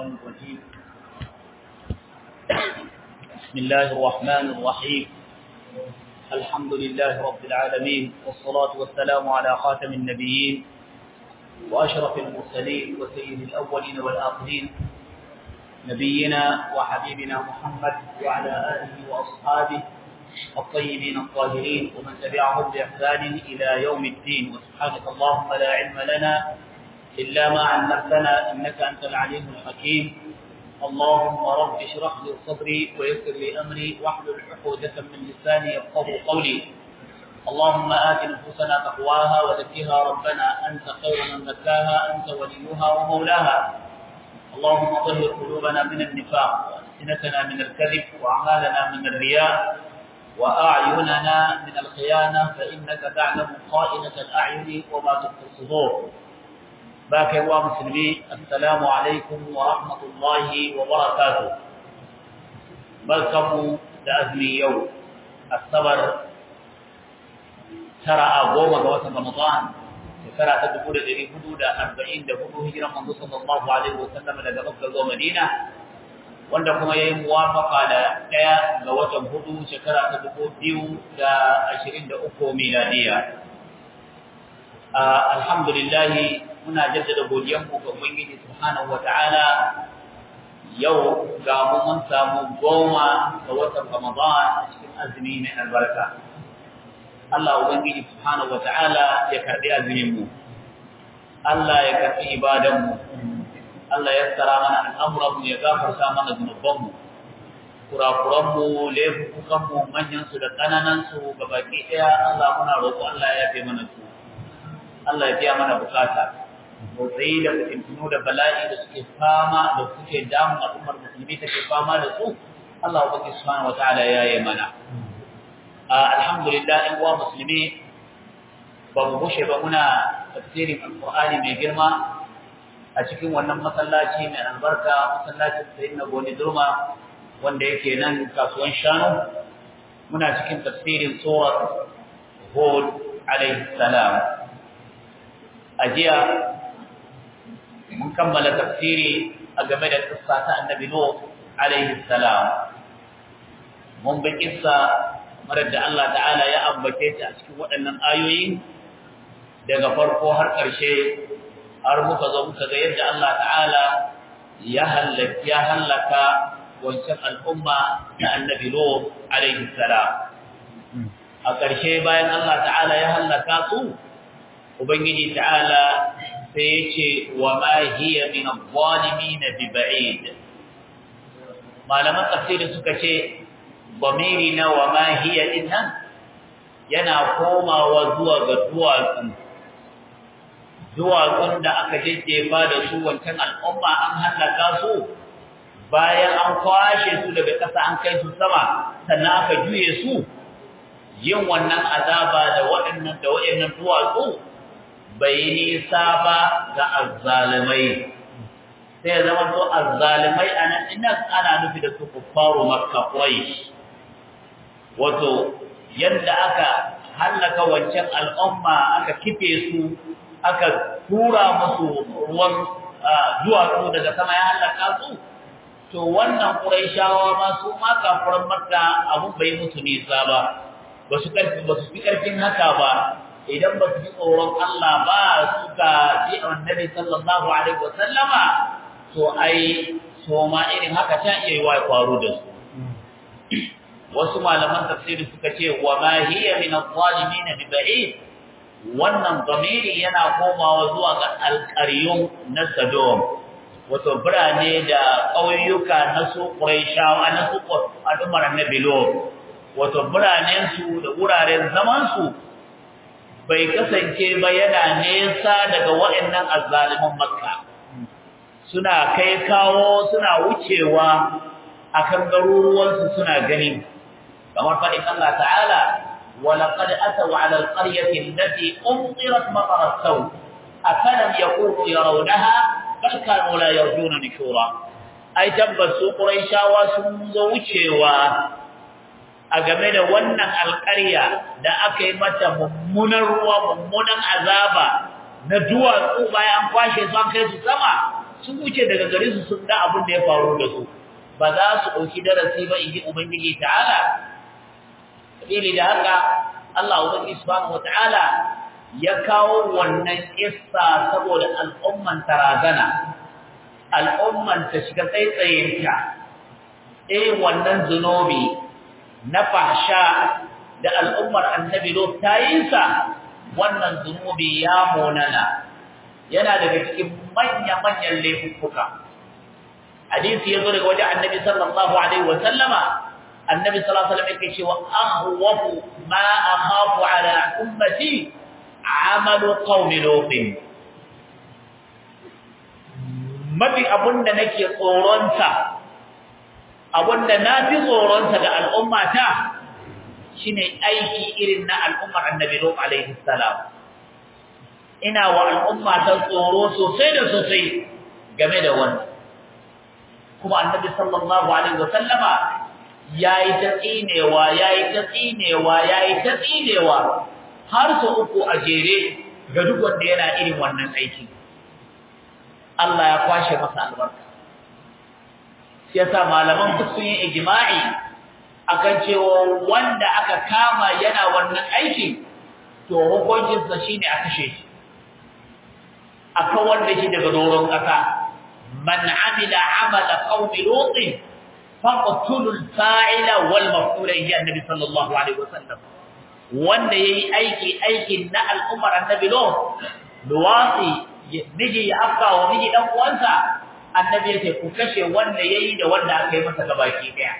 الشيطان الرجيم بسم الله الرحمن الرحيم الحمد لله رب العالمين والصلاة والسلام على خاتم النبيين وأشرف المرسلين وسيد الأولين والآخرين نبينا وحبيبنا محمد وعلى آله وأصحابه الطيبين الطاهرين ومن تبعهم بإحسان إلى يوم الدين وسبحانك اللهم لا علم لنا إلا ما علمتنا إنك أنت العليم الحكيم اللهم رب اشرح لي صدري ويسر لي أمري واحلل عقودة من لساني يفقه قولي اللهم آت نفوسنا تقواها وزكها ربنا أنت خير من زكاها أنت وليها ومولاها اللهم طهر قلوبنا من النفاق وألسنتنا من الكذب وأعمالنا من الرياء وأعيننا من الخيانة فإنك تعلم خائنة الأعين وما تخفي الصدور باك يا مسلمين السلام عليكم ورحمة الله وبركاته بركم لأزمي يوم الصبر ترى أقوم قوات رمضان shekara ta dubu da ɗari hudu da arba'in da hudu hijiran manzo sallallahu alaihi wasallam daga Makka zuwa Madina wanda kuma ya yi muwafaka da ɗaya ga watan hudu shekara ta dubu biyu da ashirin da uku miladiya. Alhamdulillah muna jaddada godiyanmu ga Ubangiji subhanahu wata'ala yau ga mu mun samu goma ga watan Ramadan a cikin azumi mai albarka. Allah Ubangiji subhanahu wata'ala ya karbi azumin mu Allah ya karbi ibadan mu Allah ya tsara mana al'amuran mu ya gafarta mana zunuban mu kurakuran mu laifukan mu manyan su da kananan su gabaki daya Allah muna roƙo Allah ya yafe mana su Allah ya biya mana bukata motsayi da fitintunu da bala'i da suke fama da suke damun al'ummar musulmi take fama da su Allah Ubangiji subhanahu wata'ala ya yi mana alhamdulillah in uwa musulmi ba mu bushe ba muna tafsirin alqur'ani mai girma a cikin wannan masallaci mai albarka masallacin sayyidina goni durma wanda yake nan kasuwan shanu muna cikin tafsirin surat hud alaihi salam a jiya mun kammala tafsiri a game da kissa ta annabi nuh alaihi salam mun bi kissa marar da Allah ta'ala ya ambace ta a cikin waɗannan ayoyi daga farko har ƙarshe har muka zo muka ga yadda Allah ta'ala ya halaka ya halaka wancan al'umma na annabi Nuh alaihi salam a ƙarshe bayan Allah ta'ala ya halaka su ubangiji ta'ala sai ya ce wa ma hiya min adh-dhalimin bi ba'id malaman tafsiri suka ce bamiri na wa ma hiya dinnan yana komawa zuwa ga duwatsu duwatsun da aka jejjefa da su wancan al'umma an hallaka su bayan an kwashe su daga ƙasa an kai su sama sannan aka juye su yin wannan azaba da waɗannan da waɗannan duwatsu bai nisa ba ga azzalimai sai ya zama to azzalimai anan innan ana nufi da su kuffaru makka quraish wato yadda aka hallaka wancan al'umma aka kife su aka tura musu ruwan duwatsu daga sama ya hallaka su to wannan quraishawa ma su ma kafiran makka abun bai musu nisa ba ba su karfi ba su fi karfin haka ba idan ba su ji tsoron Allah ba suka ji annabi sallallahu alaihi wasallama to ai so ma irin haka ta iya yi wa faru da su wasu malaman tafsiri suka ce wa ma hiya min adh-dhalimin bi ba'id wannan zamiri yana komawa zuwa ga alqaryun na Sodom wato birane da ƙauyuka na su Quraishawa na su al'ummar Annabi Lot wato biranen su da wuraren zaman su bai kasance ba yana nesa daga waɗannan azzaliman Makka suna kai kawo suna wucewa akan garuruwansu suna gani kamar faɗin Allah ta'ala ولقد أتوا على القرية التي أمطرت مطر السوء أفلم يكونوا يرونها بل كانوا لا يرجون نشورا أي تبسوا قريشا وسنزوشوا أجمد ونن القرية da aka yi mata mummunan ruwa mummunan azaba na duwatsu bayan kwashe su an kai su sama sun wuce daga gare su sun ga abin da ya faru da su ba za su ɗauki darasi ba in ji ubangiji ta'ala sabili da haka Allah ubangiji subhanahu wata'ala ya kawo wannan kissa saboda al'umman tarazana al'umman ta shiga tsaitsayinta irin wannan zunubi na fahsha da al'ummar annabi lot ta yi sa wannan zunubi ya monana yana daga cikin manya-manyan laifuka hadisi yazo daga wajen annabi sallallahu alaihi wa sallama annabi sallallahu alaihi wa sallam yake cewa ahwafu ma akhafu ala ummati amalu qaumi lut mafi abunda nake tsoronta abunda nafi tsoronta ga al'ummata shine aiki irin na al'ummar annabi lut alaihi salam ina wa al'umma ta tsoro sosai da sosai game da wannan kuma annabi sallallahu alaihi wasallama yayi ta tsinewa yayi ta tsinewa yayi ta tsinewa har su uku a jere ga duk wanda yana irin wannan aiki Allah ya kwashe masa albarka sai yasa malaman duk sun yi ijma'i akan cewa wanda aka kama yana wannan aiki to hukuncinsa shine a kashe shi aka wanda shi daga doron ƙasa man amila amala qaumi lut faqtulu al-fa'ila wal maf'ula ya annabi sallallahu alaihi wasallam wanda yayi aiki aikin na al'ummar annabi lut luwasi miji ya afka wa miji dan uwansa annabi yace ku kashe wanda yayi da wanda aka yi masa gabaki daya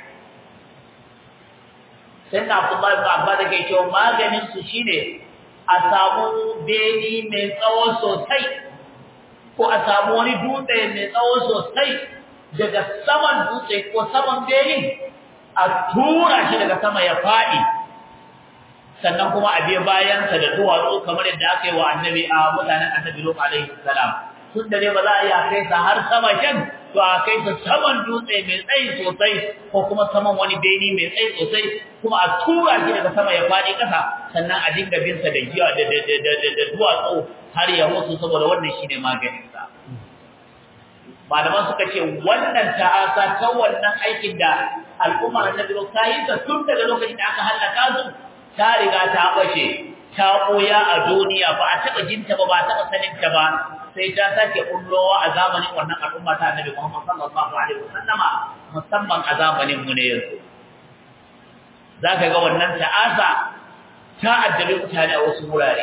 sannan abdullahi ibn abbas yake cewa maganin su shine a samu beni mai tsawo sosai ko a samu wani dutse mai tsawo sosai daga saman dutse ko saman benin a tura shi daga sama ya faɗi sannan kuma a biya bayansa da duwatsu kamar yadda aka yi wa annabi a mutanen annabi Lut alaihi salam tun da dai ba za a iya kai sa har sama can to a kai sa saman dutse mai tsayi sosai ko kuma saman wani beni mai tsayi sosai kuma a tura shi daga sama ya faɗi ƙasa sannan a dinga bin sa da giya da da duwatsu har ya mutu saboda wannan shine maganin sa malaman suka ce wannan ta'asa ta wannan aikin da al'ummar annabi Lut ta yi ta tun daga lokacin da aka halaka su ta riga ta bace ta koya a duniya ba a taba jinta ba ba a taba sanin ta ba sai ta sake kullowa a zamanin wannan al'umma ta Annabi Muhammad sallallahu alaihi wasallama musamman a zamanin mu ne yanzu zaka ga wannan ta'asa ta addabi mutane a wasu wurare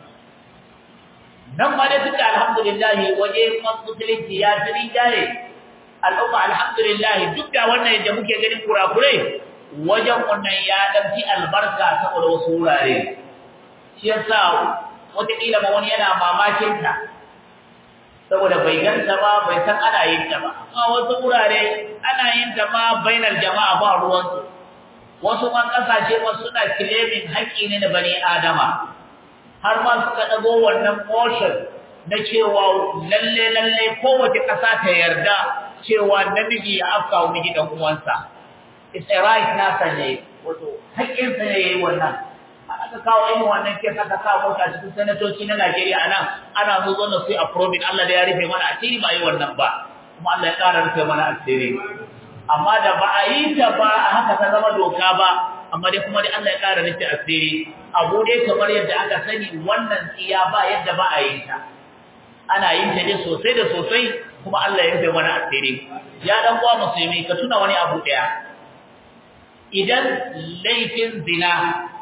nan ma dai suka alhamdulillah waje musulunci ya jiri jaye al'umma alhamdulillah duk da wannan da muke ganin kurakurai wajen wannan ya ɗauki albarka saboda wasu wurare shi yasa wataƙila ma wani yana mamakin ta saboda bai ganta ba bai san ana yin ta ba amma wasu wurare ana yin ta ma bainar jama'a ba ruwansu wasu ma ƙasashe ma suna kilemin haƙƙi ne na bani adama har ma suka ɗago wannan motion na cewa lalle lalle kowace ƙasa ta yarda cewa namiji ya afka wa miji ɗan uwansa it's a right nasa ne wato haƙƙinsa ne yayi wannan aka kawo irin wannan ke aka sa mota cikin sanatoci na Najeriya anan ana zo zo na su approving Allah da ya rufe mana asiri ba yi wannan ba kuma Allah ya ƙara rufe mana asiri amma da ba a yi ta ba a haka ta zama doka ba amma dai kuma dai Allah ya ƙara rufe asiri abu dai kamar yadda aka sani wannan tsiya ba yadda ba a yi ta ana yin ta ne sosai da sosai kuma Allah ya rufe mana asiri ya dan uwa musulmi ka tuna wani abu daya idan laifin zina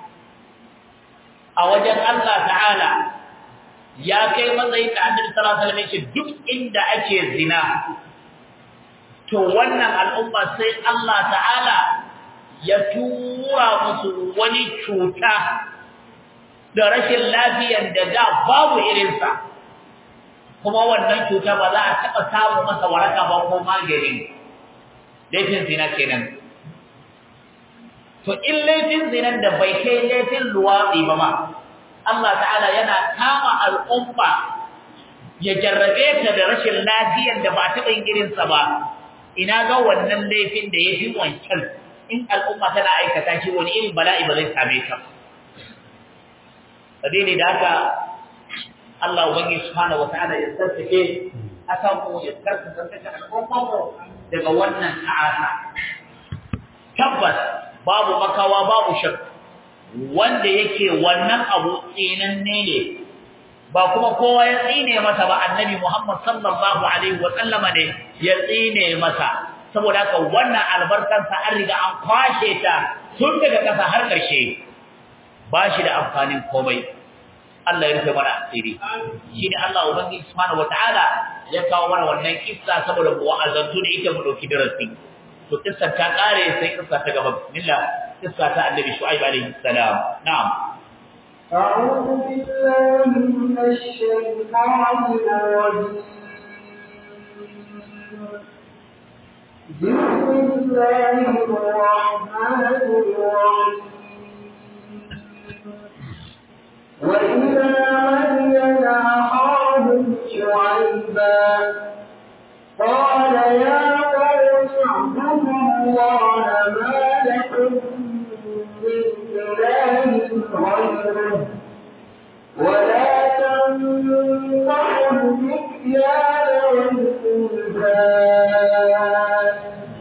a wajen Allah ta'ala ya kai matsayin da Annabi sallallahu alaihi wasallam duk inda ake zina to wannan al'umma sai Allah ta'ala ya tura musu wani cuta da rashin lafiyar da da babu irinsa kuma wannan cuta ba za a taɓa samu masa waraka ba ko magani laifin zina kenan to in laifin zinan da bai kai laifin luwaɗi ba ma Allah ta'ala yana kama al'umma ya jarrabe ta da rashin lafiyar da ba taɓa yin irinsa ba ina ga wannan laifin da ya fi wancan in al'umma tana aikata shi wani irin bala'i ba zai same ta sabili da haka Allah ubangi subhanahu wata'ala ya tsarkake asamu ya karkata daga al'umma daga wannan ta'asa tabbas babu makawa babu shak wanda yake wannan abu tsinanne ne ba kuma kowa ya tsine masa ba annabi Muhammad sallallahu alaihi wa sallama ne ya tsine masa saboda haka wannan albarkansa an riga an kwashe ta tun daga kasa har ƙarshe ba shi da amfanin komai Allah ya rufe mana asiri shi ne Allah ubangiji subhanahu wataala ya kawo mana wannan kissa saboda mu wa'azantu da ita mu dauki darasi to kissa ta kare sai kissa ta gaba bismillah kissa ta annabi shu'aib alaihi salam na'am أعوذ بالله من الشيطان الرجيم بسم الله الرحمن الرحيم وإلى مدين أخاهم شعيبا قال يا قوم اعبدوا الله ما لكم من إله غيره ولا تنقحوا المكيال والميزان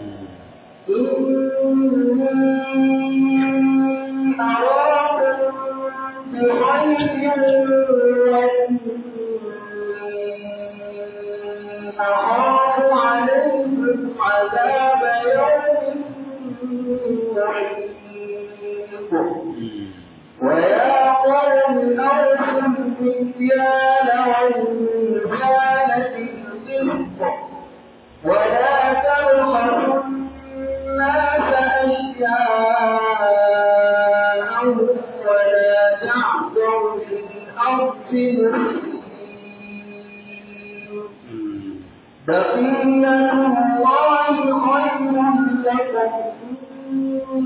إني أراكم بخير وإني أخاف عليكم عذاب يوم محيط ويا قوم أوفوا المكيال والميزان بالقسط ولا تبخسوا الناس أشياءهم ولا تعثوا في الأرض مفسدين بقية الله خير لكم إن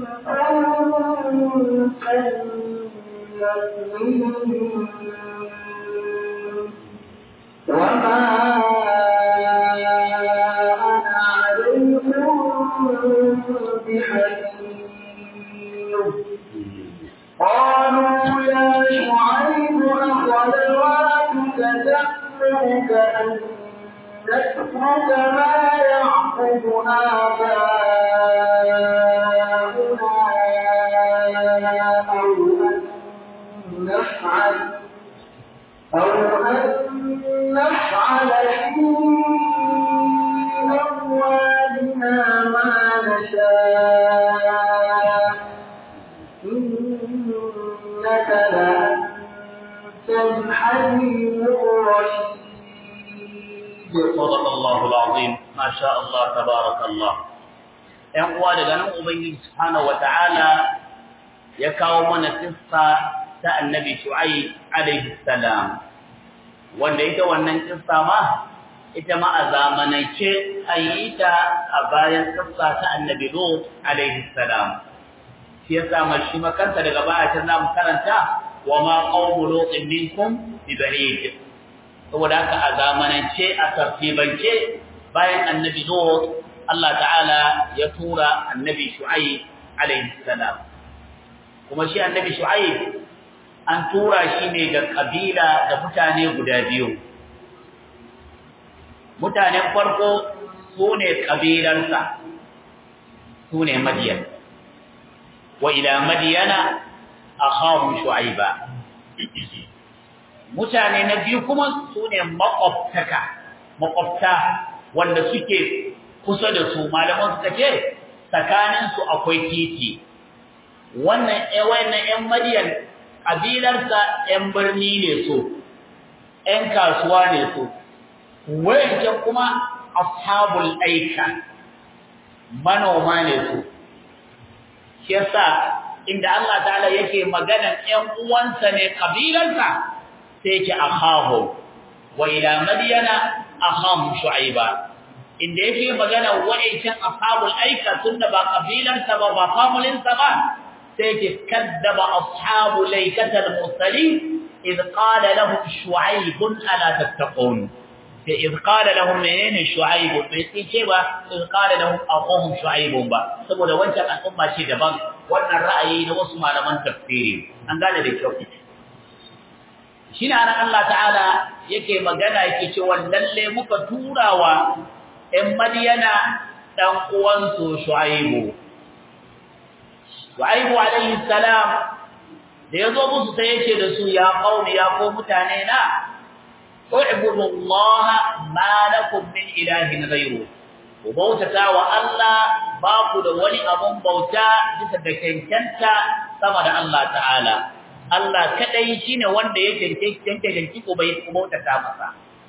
كنتم مؤمنين وما أنا عليكم بحفيظ قالوا يا شعيب أصلواتك تأمرك أن نترك ما يعبد آباؤنا أو أن نفعل أو أن نفعل في أموالنا ما نشاء إنك لأنت الحليم الرشيد صدق الله العظيم ما شاء الله تبارك الله ‘yan uwa daga nan Ubangiji Subhanahu wa ta'ala ya kawo mana kissa ta annabi Shu'ai alaihi salam, wanda ita wannan kissa ma, ita ma a zamanance a yi ta a bayan kissa ta annabi Lut alaihi salam. Shi ya sama shi makanta daga baya ta zamu karanta wa ma qawmu lutin minkum bi ba'id. Saboda haka a zamanance a tartibance bayan annabi Lut Allah ta'ala ya tura annabi Shu'aib alaihi salam kuma shi annabi Shu'aib an tura shi ne ga kabila da mutane guda biyu mutanen farko su ne kabilarsa su ne Madiyan wa ila Madiyana akhahum Shu'aiba mutane na biyu kuma su ne makwabtaka makwabta wanda suke kusa da su malaman suka ce tsakaninsu akwai titi wannan wannan ƴan madiyan kabilarsa ƴan birni ne su ƴan kasuwa ne su wayancan kuma ashabul aika manoma ne su shi yasa inda Allah ta'ala yake maganan ƴan uwansa ne kabilarsa sai yake akhahu wa ila madyana akham shu'aiba inda yake magana wa'icin ashabul aika tunda ba kabilarsa ba ba familinsa ba sai yake kaddaba ashabul aikatal mursalin إذ قال لهم شعيب ألا تتقون إذ قال لهم منين شعيب بيتيبا إذ قال لهم أخوهم شعيب با saboda wancan al'umma ce daban wannan ra'ayi na wasu malaman tafsiri an gane da kyau shine anan Allah ta'ala yake magana yake cewa lalle muka turawa ɗan Madiyana dan uwan su Shu'aibu Shu'aibu alayhi salam da yazo musu sai yace da su ya qaumi ya ko mutane na u'budu Allah ma lakum min ilahin ghayru ku bautata wa Allah ba ku da wani abun bauta bisa da cancanta sama da Allah ta'ala Allah kadai shine wanda yake cancanci ko bai ku bautata masa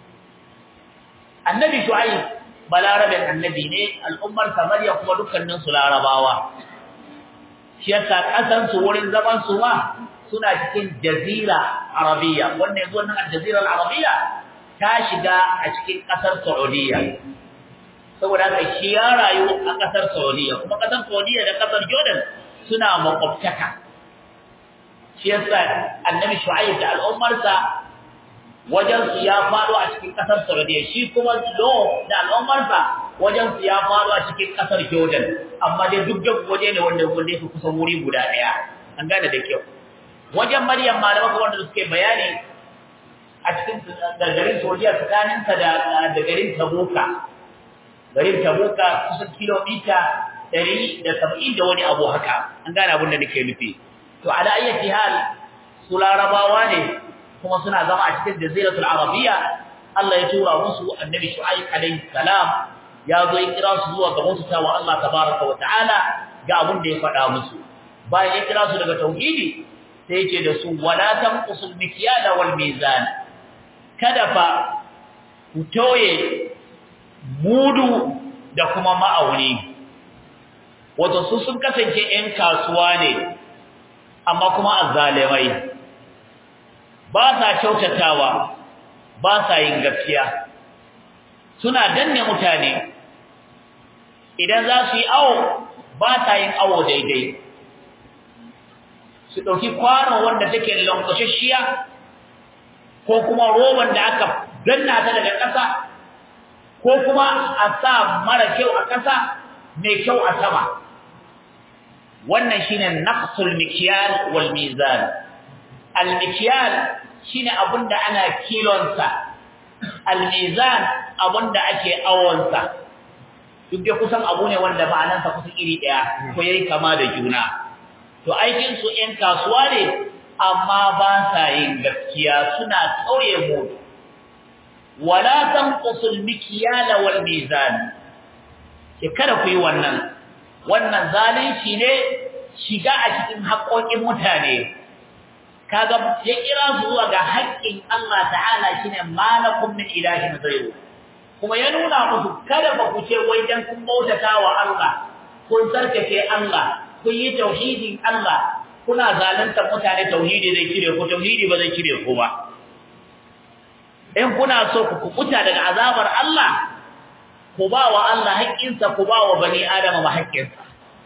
Annabi Shu'aib balarabin annabi ne al'ummar Samariya kuma dukkanin su larabawa shi yasa kasan su wurin zaman su ma suna cikin jazira arabiya wannan yanzu wannan jazira arabiya ta shiga a cikin kasar Saudiya saboda haka shi ya rayu a kasar Saudiya kuma kasar Saudiya da kasar Jordan suna makwabtaka shi yasa annabi Shu'aib da al'ummarsa wajen su ya faɗo a cikin kasar Saudiya shi kuma do da al'ummarsa wajen su ya faɗo a cikin kasar Jordan amma dai duk duk waje ne wanda wanda yake kusan wuri guda daya an gane da kyau wajen Maryam malama kuma wanda suke bayani a cikin garin Saudiya tsakanin ta da da garin Tabuka garin Tabuka kusan kilomita 170 da wani abu haka an gane abin da nake nufi to ala ayyati hal su larabawa ne kuma suna zama a cikin jaziratul arabiyya Allah ya tura musu annabi shu'aib alayhi salam ya zo ya kira su zuwa ga musu tawa Allah tabaaraka wa ta'ala ga abin da ya faɗa musu bayan ya kira su daga tauhidi sai yake da su wala tanqusul mikyala wal mizan kada fa ku toye mudu da kuma ma'auni wato su sun kasance ƴan kasuwa ne amma kuma azzalimai ba sa kyautatawa ba sa yin gaskiya suna danne mutane idan za su yi awo ba sa yin awo daidai su ɗauki kwano wanda take lankwashashiya ko kuma roban da aka danna ta daga ƙasa ko kuma a sa mara kyau a ƙasa mai kyau a sama wannan shine naqsul mikyal wal mizan al mikyal shine abinda ana kilonsa al mizan abinda ake awonsa duk da kusan abu ne wanda ma'anarsa kusan iri daya ko yayi kama da juna to aikin su ɗan kasuwa ne amma ba sa yin gaskiya suna kauye mu wala tanqusul mikyal wal mizan ke kada ku yi wannan wannan zalunci ne shiga a cikin haƙoƙin mutane kaga ya kira su zuwa ga haƙƙin Allah ta'ala shine malakum min ilahin ghayru kuma ya nuna musu kada ba ku ce wai dan kun bautata wa Allah kun sarkake Allah kun yi tauhidin Allah kuna zalunta mutane tauhidi zai kire ku tauhidi ba zai kire ku ba in kuna so ku kubuta daga azabar Allah ku ba wa Allah haƙƙinsa ku ba wa bani Adama ma haƙƙinsa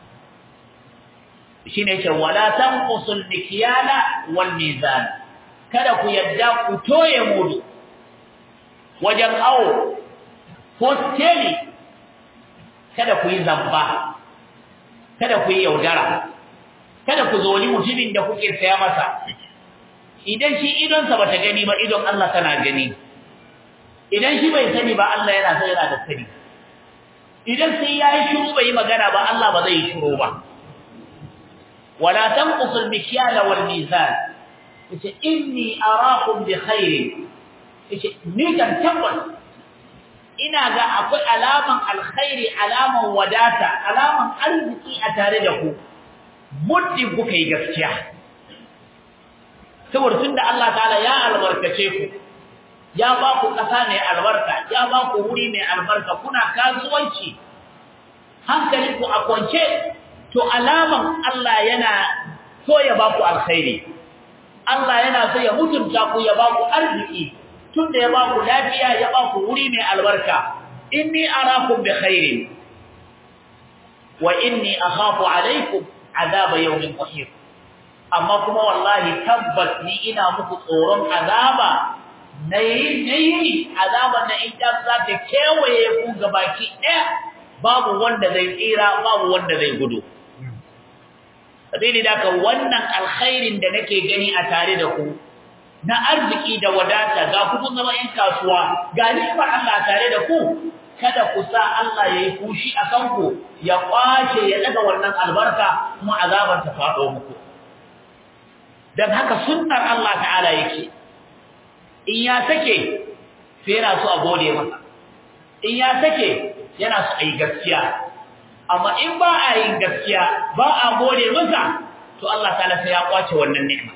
shine ce wala tanqusul mikyala wal mizan kada ku yadda ku toye mudu wajen awo ko teli kada ku yi zamba kada ku yi yaudara kada ku zo ni mutumin da kuke saya masa idan shi idonsa bata gani ba idon Allah tana gani idan shi bai sani ba Allah yana sai yana da sani idan sai yayi shiru bai magana ba Allah ba zai shiru ba wala tanqusul mikyala wal mizan yace inni araakum bi khair yace ni kan tabbas ina ga akwai alaman alkhairi alaman wadata alaman arziki a tare da ku muddin kuka yi gaskiya saboda tunda Allah ta'ala ya albarkace ku ya ba ku ƙasa mai albarka ya ba ku wuri mai albarka kuna kasuwanci hankalinku a kwance to alaman Allah yana so ya ba ku alkhairi Allah yana so ya mutunta ku ya ba ku arziki tunda ya ba ku lafiya ya ba ku wuri mai albarka inni arakum bi khairin wa inni akhafu alaykum azaba yawmin qahir amma kuma wallahi tabbas ni ina muku tsoron azaba nayi nayi azaban nan in ta za ta kewaye ku gabaki ɗaya babu wanda zai tsira babu wanda zai gudu sabili da ka wannan alkhairin da nake gani a tare da ku na arziki da wadata ga ku zama ƴan kasuwa ga ni'imar Allah tare da ku kada ku sa Allah yayi kushi a kanku ya kwace ya daga wannan albarka kuma azabar ta fado muku dan haka sunnar Allah ta'ala yake in ya sake sai yana so a gode masa in ya sake yana so a yi gaskiya amma in ba a yin gaskiya ba a gode masa to Allah ta'ala sai ya kwace wannan ni'ima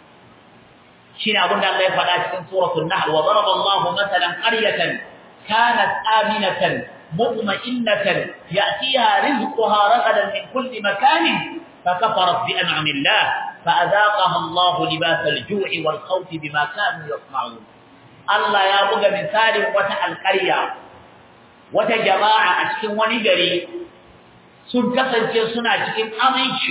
shine abin da Allah ya faɗa cikin suratul nahl wa daraba Allahu matalan qaryatan kanat aminatan mutma'innatan ya'tiha rizquha ragadan min kulli makanin فكفرت بأنعم الله فأذاقها الله لباس الجوع والخوف بما كانوا يصنعون الله يا بغى مثال وتا القريه wata jama'a a cikin wani gari sun kasance suna cikin aminci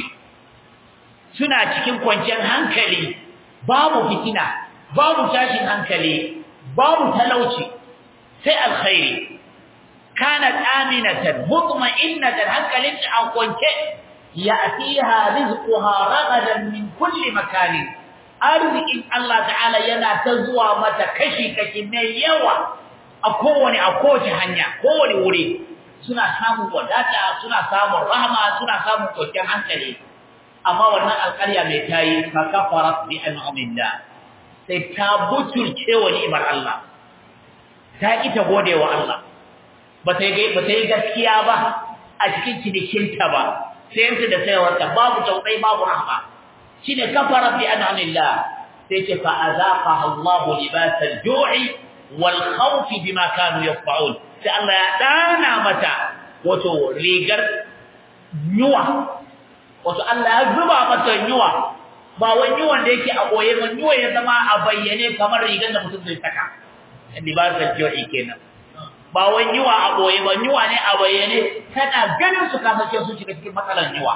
suna cikin kwanciyar hankali babu fitina babu tashin hankali babu talauci sai alkhairi kanat aminatan mutma'innatan hankalin ta an kwance ya'tiha rizquha ragadan min kulli makanin arzikin Allah ta'ala yana ta zuwa mata kashi kashi mai yawa a kowane a kowace hanya kowane wuri suna samun wadata suna samun rahama suna samun kwanciyar hankali amma wannan alƙarya mai tayi fa kafarat bi an'amillah sai ta butulce wa ni'imar Allah ta ki ta gode wa Allah ba ta yi ba ta yi gaskiya ba a cikin cinikinta ba sayarta da sayarwarta babu tausayi babu rahama shine kafarat bi an'amillah sai ce fa azaqaha Allahu libasal ju'i wal khawfi bima kanu yasfa'un sai Allah ya dana mata wato rigar nyuwa wato Allah ya zuba mata nyuwa ba wani nyuwan da yake a boye ba nyuwa ya zama a bayyane kamar rigar da mutum zai saka libasul ju'i kenan ba wani nyuwa a boye ba nyuwa ne a bayyane kana ganin su kasance su shiga cikin matsalar nyuwa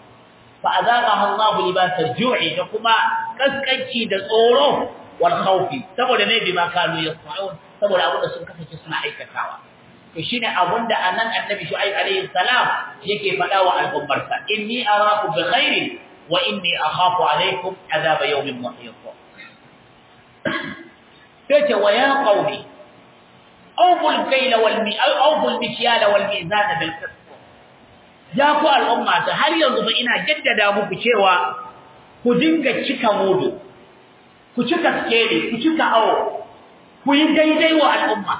fa azaqaha Allahu libasal ju'i da kuma kaskanci da tsoro wal khawfi saboda ne bima kanu yasma'un saboda abin da sun kasance suna aikatawa to shine abinda anan annabi shu'aib alayhi salam yake faɗa wa al'ummarsa inni araku bi khairin wa inni akhafu alaykum adhab yawmin muhit sai wa ya qaumi awful kayla wal mi awful mikyala wal mizan bil qist ya ku al'ummata har yanzu ba ina jaddada muku cewa ku dinga cika mudu ku cika skele ku cika awo ku yi daidai wa al'umma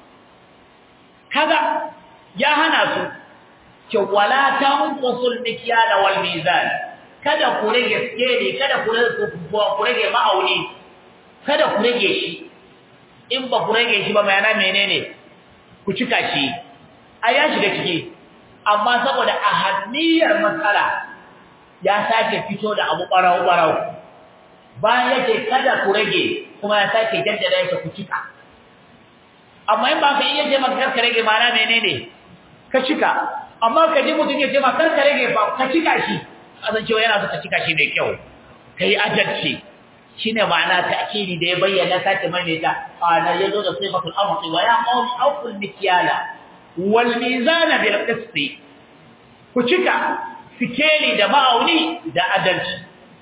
kaga ya hana su ce wala tanqusul mikyala wal mizan kada ku rage skele kada ku ku rage ma'auni kada ku rage shi in ba ku rage shi ba bayana menene ku cika shi a ya shiga ciki amma saboda ahammiyar matsala ya sake fito da abu barau barau bayan yake kada ku rage kuma ya sake jaddada yake ku cika amma in ba ka iya ce maka karka rage mana menene ka cika amma ka ji mutum ya ce maka karka rage ba ka cika shi azan cewa yana so ka cika shi mai kyau kai adalci shine ma'ana ta'kidi da ya bayyana sake maimaita ana yazo da sifatul amri wa ya qawmi aqul mikyala wal mizana bil qist ku cika sikeli da ma'auni da adalci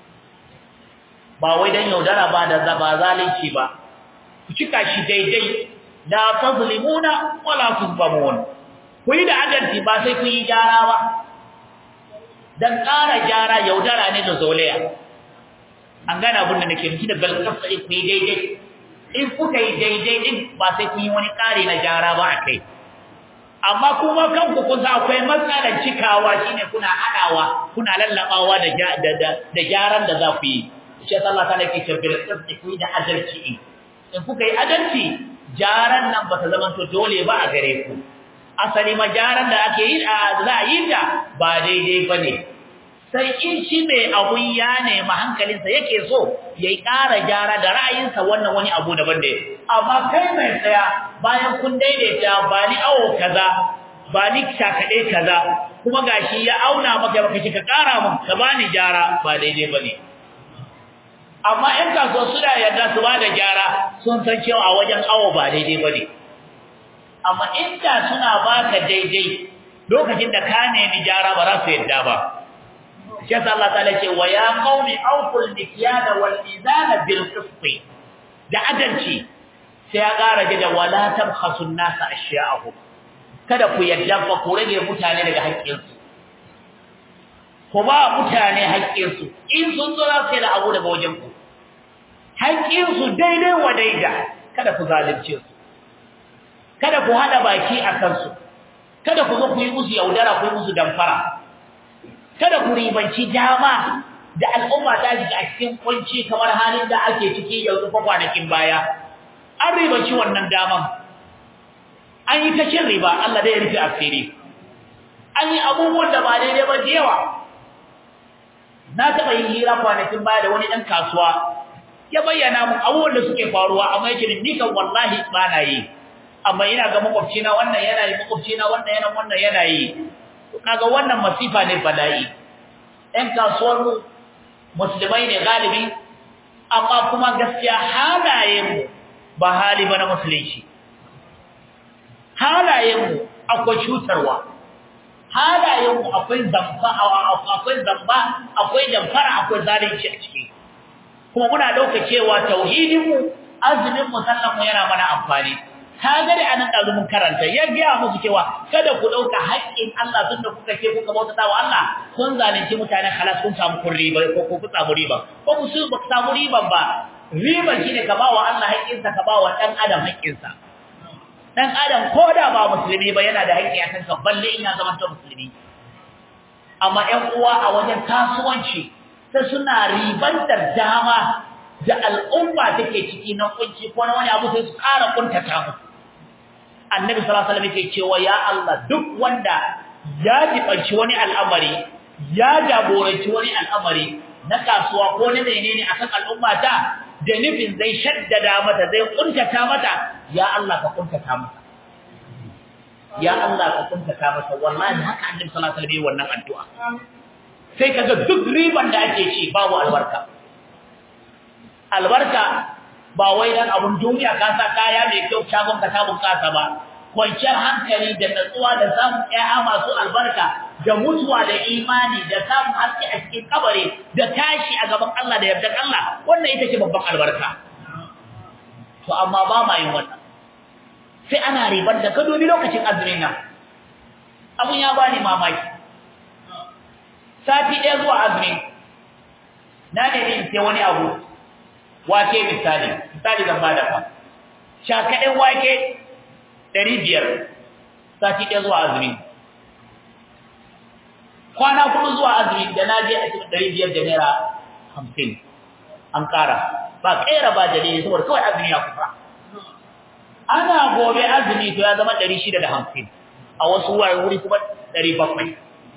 ba wai dan yaudara ba da zaba zalunci ba ku cika shi daidai la tazlimuna wala tuzlamun ku yi da adalci ba sai ku yi gyara ba dan ƙara gyara yaudara ne da zolaya an gane abin da nake nufi da balkasa ku yi daidai in kuka yi daidai din ba sai ku yi wani ƙari na gyara ba a kai amma kuma kanku kun sa akwai matsalar cikawa shine kuna hadawa kuna lallabawa da da gyaran da za ku yi shi Allah ta nake ce bil qist ku da adalci in kuka yi adalci jaran nan ba ta zama to dole ba a gare ku asali ma jaran da ake yi za a yi ta ba daidai bane sai in shi mai abun ya nemi hankalinsa yake so yayi ƙara gyara da ra'ayinsa wannan wani abu daban da amma kai mai tsaya bayan kun daidaita ba ni awo kaza ba ni shakade kaza kuma gashi ya auna maka baka ka ƙara mun ka bani gyara ba daidai bane amma in ka so suna yarda su ba da gyara sun san cewa a wajen awo ba daidai bane amma inda suna baka daidai lokacin da ka nemi gyara ba za su yarda ba shi yasa Allah ta'ala ce wa ya qaumi awful mikyala wal mizana bil qist da adalci sai ya ƙara da wala tabkhasun nasa ashya'ahum kada ku yadda ba ku rage mutane daga haƙƙinsu ku ba mutane haƙƙinsu in sun zo za su yi da abu daga wajen ku haƙƙinsu daidai wa daida kada ku zalunce su kada ku haɗa baki a kansu kada ku zo ku yi musu yaudara ku yi musu damfara kada ku ribanci dama da al'umma ta shiga a cikin kunci kamar halin da ake ciki yanzu fa kwanakin baya an ribanci wannan daman an yi ta cin riba Allah dai ya rufe asiri an yi abubuwan da ba daidai ba da yawa na taɓa yin hira kwanakin baya da wani ɗan kasuwa ya bayyana mun abubuwan da suke faruwa amma yake ni kan wallahi ba na yi amma ina ga makwabcina wannan yana yi makwabcina wannan yana wannan yana yi kaga wannan masifa ne bala'i ɗan kasuwar mu musulmai ne galibi amma kuma gaskiya halayen mu ba hali ba na musulunci halayen mu akwai cutarwa halayen mu akwai zamba akwai zamba akwai damfara akwai zalunci a ciki kuma muna dauka cewa tauhidin mu azumin mu sallan mu yana mana amfani ka ga da anan dazu mun karanta ya ga musu cewa kada ku dauka haƙƙin Allah tunda kuka ce kuka bauta wa Allah kun zalunci mutane halas kun samu kun riba ko ku samu riba ko ku su ba samu riban ba riban shine ka bawa Allah haƙƙinsa ka bawa dan adam haƙƙinsa dan adam ko da ba musulmi ba yana da haƙƙi akan ka balle in ya zama ta musulmi amma ƴan uwa a wajen kasuwanci sai suna ribantar dama da al'umma take ciki na kunci ko na wani abu sai su ƙara kuntata musu annabi sallallahu alaihi wasallam yake cewa ya Allah duk wanda ya jibanci wani al'amari ya jagoranci wani al'amari na kasuwa ko na menene akan al'umma ta da nufin zai shaddada mata zai kuntata mata ya Allah ka kuntata mata ya Allah ka kuntata mata wallahi haka annabi sallallahu alaihi wasallam wannan addu'a sai kaga duk riban da ake ci babu albarka albarka ba wai dan abun duniya ka sa kaya mai kyau shagon ka sabon kasa ba kwanciyar hankali da natsuwa da samun ƴaƴa masu albarka da mutuwa da imani da samun haske a cikin kabari da tashi a gaban Allah da yardar Allah wannan ita ce babban albarka to amma ba ma yin wannan sai ana ribar da ka dubi lokacin azumin nan abun ya bani mamaki sati ɗaya zuwa azumi na ne in sai wani abu wake misali misali zan bada fa shakaɗin wake ɗari biyar sati ɗaya zuwa azumi kwana kuma zuwa azumi da na je a cikin ɗari biyar da naira hamsin an ƙara ba ƙera ba dalili saboda kawai azumi ya kusa ana gobe azumi to ya zama ɗari shida da hamsin a wasu wuri kuma ɗari bakwai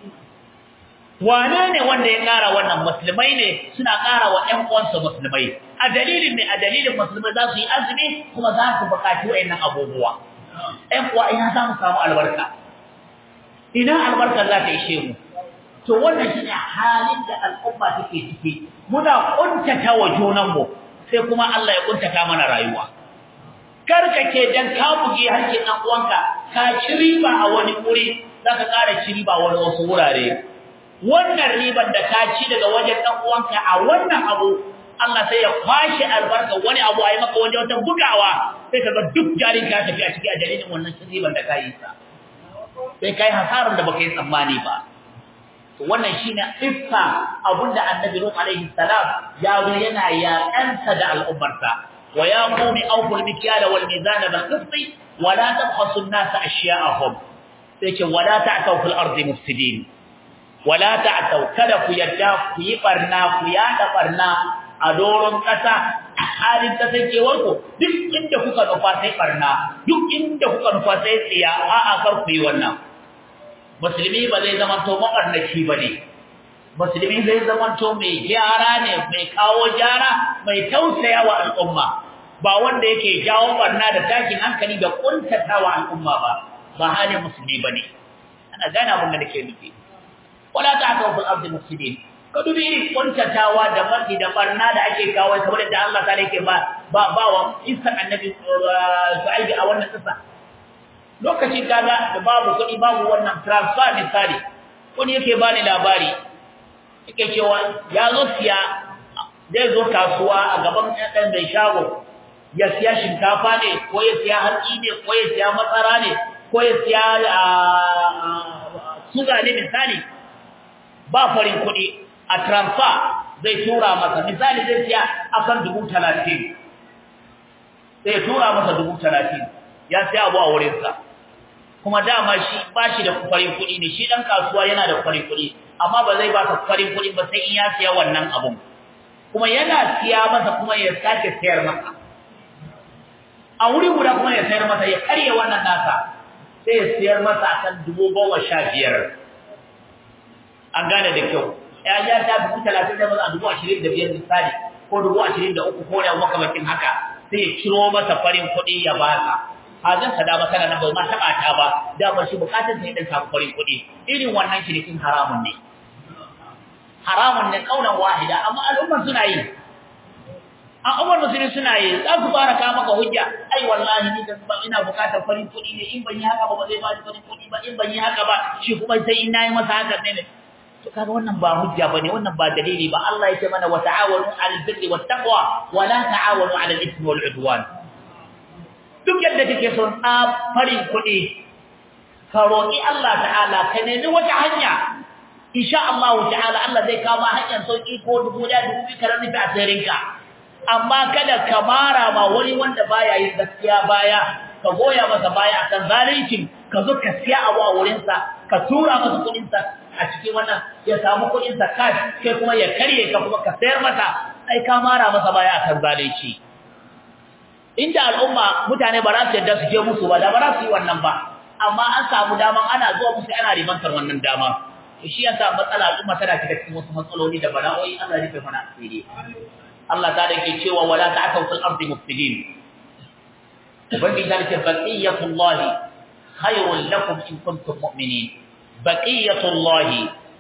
wane ne wanda ya ƙara wannan musulmai ne suna ƙara wa ƴan uwansu musulmai a dalilin ne a dalilin musulmai za su yi azumi kuma za su buƙaci wa'annan abubuwa ƴan uwa ina za mu samu albarka ina albarka za ta ishe mu to wannan shine halin da al'umma take ciki muna kuntata wa junanmu sai kuma Allah ya kuntata mana rayuwa karkace dan ka buge hakkin dan uwanka ka ci riba a wani wuri zaka ƙara ci riba wani wasu wurare wannan riban da ka ci daga wajen dan uwanka a wannan abu Allah sai ya kwashi albarka wani abu ayi maka wani wata bugawa sai kaga duk jarin ka tafi a ciki a dalilin wannan riban da ka yi sa sai kai hasaran da baka yi tsammani ba to wannan shine ifka abunda annabi Nuh alaihi salam ya zo yana yaƙansa da al'ummarsa wa ya qumi awful mikyala wal mizana bil qist wa la tabkhasu an-nasa ashya'ahum sai ce wala ta'tau fil ardi mufsidin wala ta'tau kada ku yadda ku yi barna ku yada barna a doron kasa halin kasancewar ku duk inda kuka nufa sai barna duk inda kuka nufa sai tsiya a'a kar ku yi wannan musulmi ba zai zama to mabarnaci bane musulmi zai zama to mai gyara ne mai kawo gyara mai tausaya wa al'umma ba wanda yake jawo barna da takin hankali da kuntatawa al'umma ba ba halin musulmi bane ana gane abin da nake nufi wala ta'tau fil ardi mufsidin ka dubi irin kuntatawa da barki da barna da ake kawo kamar da Allah ta yake ba ba ba wa isan annabi Shu'aib a wannan kisa lokacin kaga da babu kuɗi babu wannan transfer misali wani yake bani labari yake cewa ya zo siya zai zo kasuwa a gaban ɗan mai shago ya siya shinkafa ne ko ya siya hatsi ne ko ya siya matsara ne ko ya siya suga ne misali ba farin kuɗi a transfer zai tura masa misali zai siya akan dubu talatin sai tura masa dubu talatin ya siya abu a wurinsa kuma dama shi ba shi da farin kuɗi ne shi ɗan kasuwa yana da farin kuɗi amma ba zai ba ka farin kuɗi ba sai in ya siya wannan abun kuma yana siya masa kuma ya sake sayar masa a wuri guda kuma ya sayar masa ya karye wannan nasa sai ya sayar masa akan dubu goma sha biyar an gane da kyau ya ya ta dubu talatin da masa dubu ashirin da biyar misali ko dubu ashirin da uku ko da makamancin haka sai ya ciro masa farin kuɗi ya ba ka hajin sa dama kana nan ba ma taba ta ba dama shi bukatun sai dan samu farin kuɗi irin wannan shirikin haramun ne haramun ne kaunan wahida amma al'umman suna yi al'ummar musulmi suna yi za su fara kawo maka hujja ai wallahi ni da ina bukatar farin kuɗi ne in ban yi haka ba ba zai ba ni farin kuɗi ba in ban yi haka ba shi kuma sai in nayi masa haka ne to kaga wannan ba hujja bane wannan ba dalili ba Allah ya ce mana wa ta'awanu 'alal birri wat taqwa wa la ta'awanu 'alal ithmi wal 'udwan duk yadda kake son farin kuɗi ka roƙi Allah ta'ala ka nemi wata hanya insha Allah ta'ala Allah zai kama hanyar sauki ko dubu da dubu ka rufe asirinka amma kada ka mara ma wani wanda baya yin gaskiya baya ka goya masa baya akan zalincin ka zo ka siya abu a wurinsa ka tura masa kuɗinsa a cikin wannan ya samu kuɗinsa cash kai kuma ya karye ka kuma ka sayar masa ai ka mara masa baya akan zalunci inda al'umma mutane ba za su yadda su je musu ba da ba za su yi wannan ba amma an samu daman ana zuwa musu ana ribantar wannan dama to shi yasa matsala al'umma tana shiga cikin wasu matsaloli da bala'o'i Allah ya rufe mana asiri Allah ta da ke cewa wala ta'tau fil ardi mufsidin ubangi ta ce baqiyatullahi khayrun lakum in kuntum mu'minin baqiyatullahi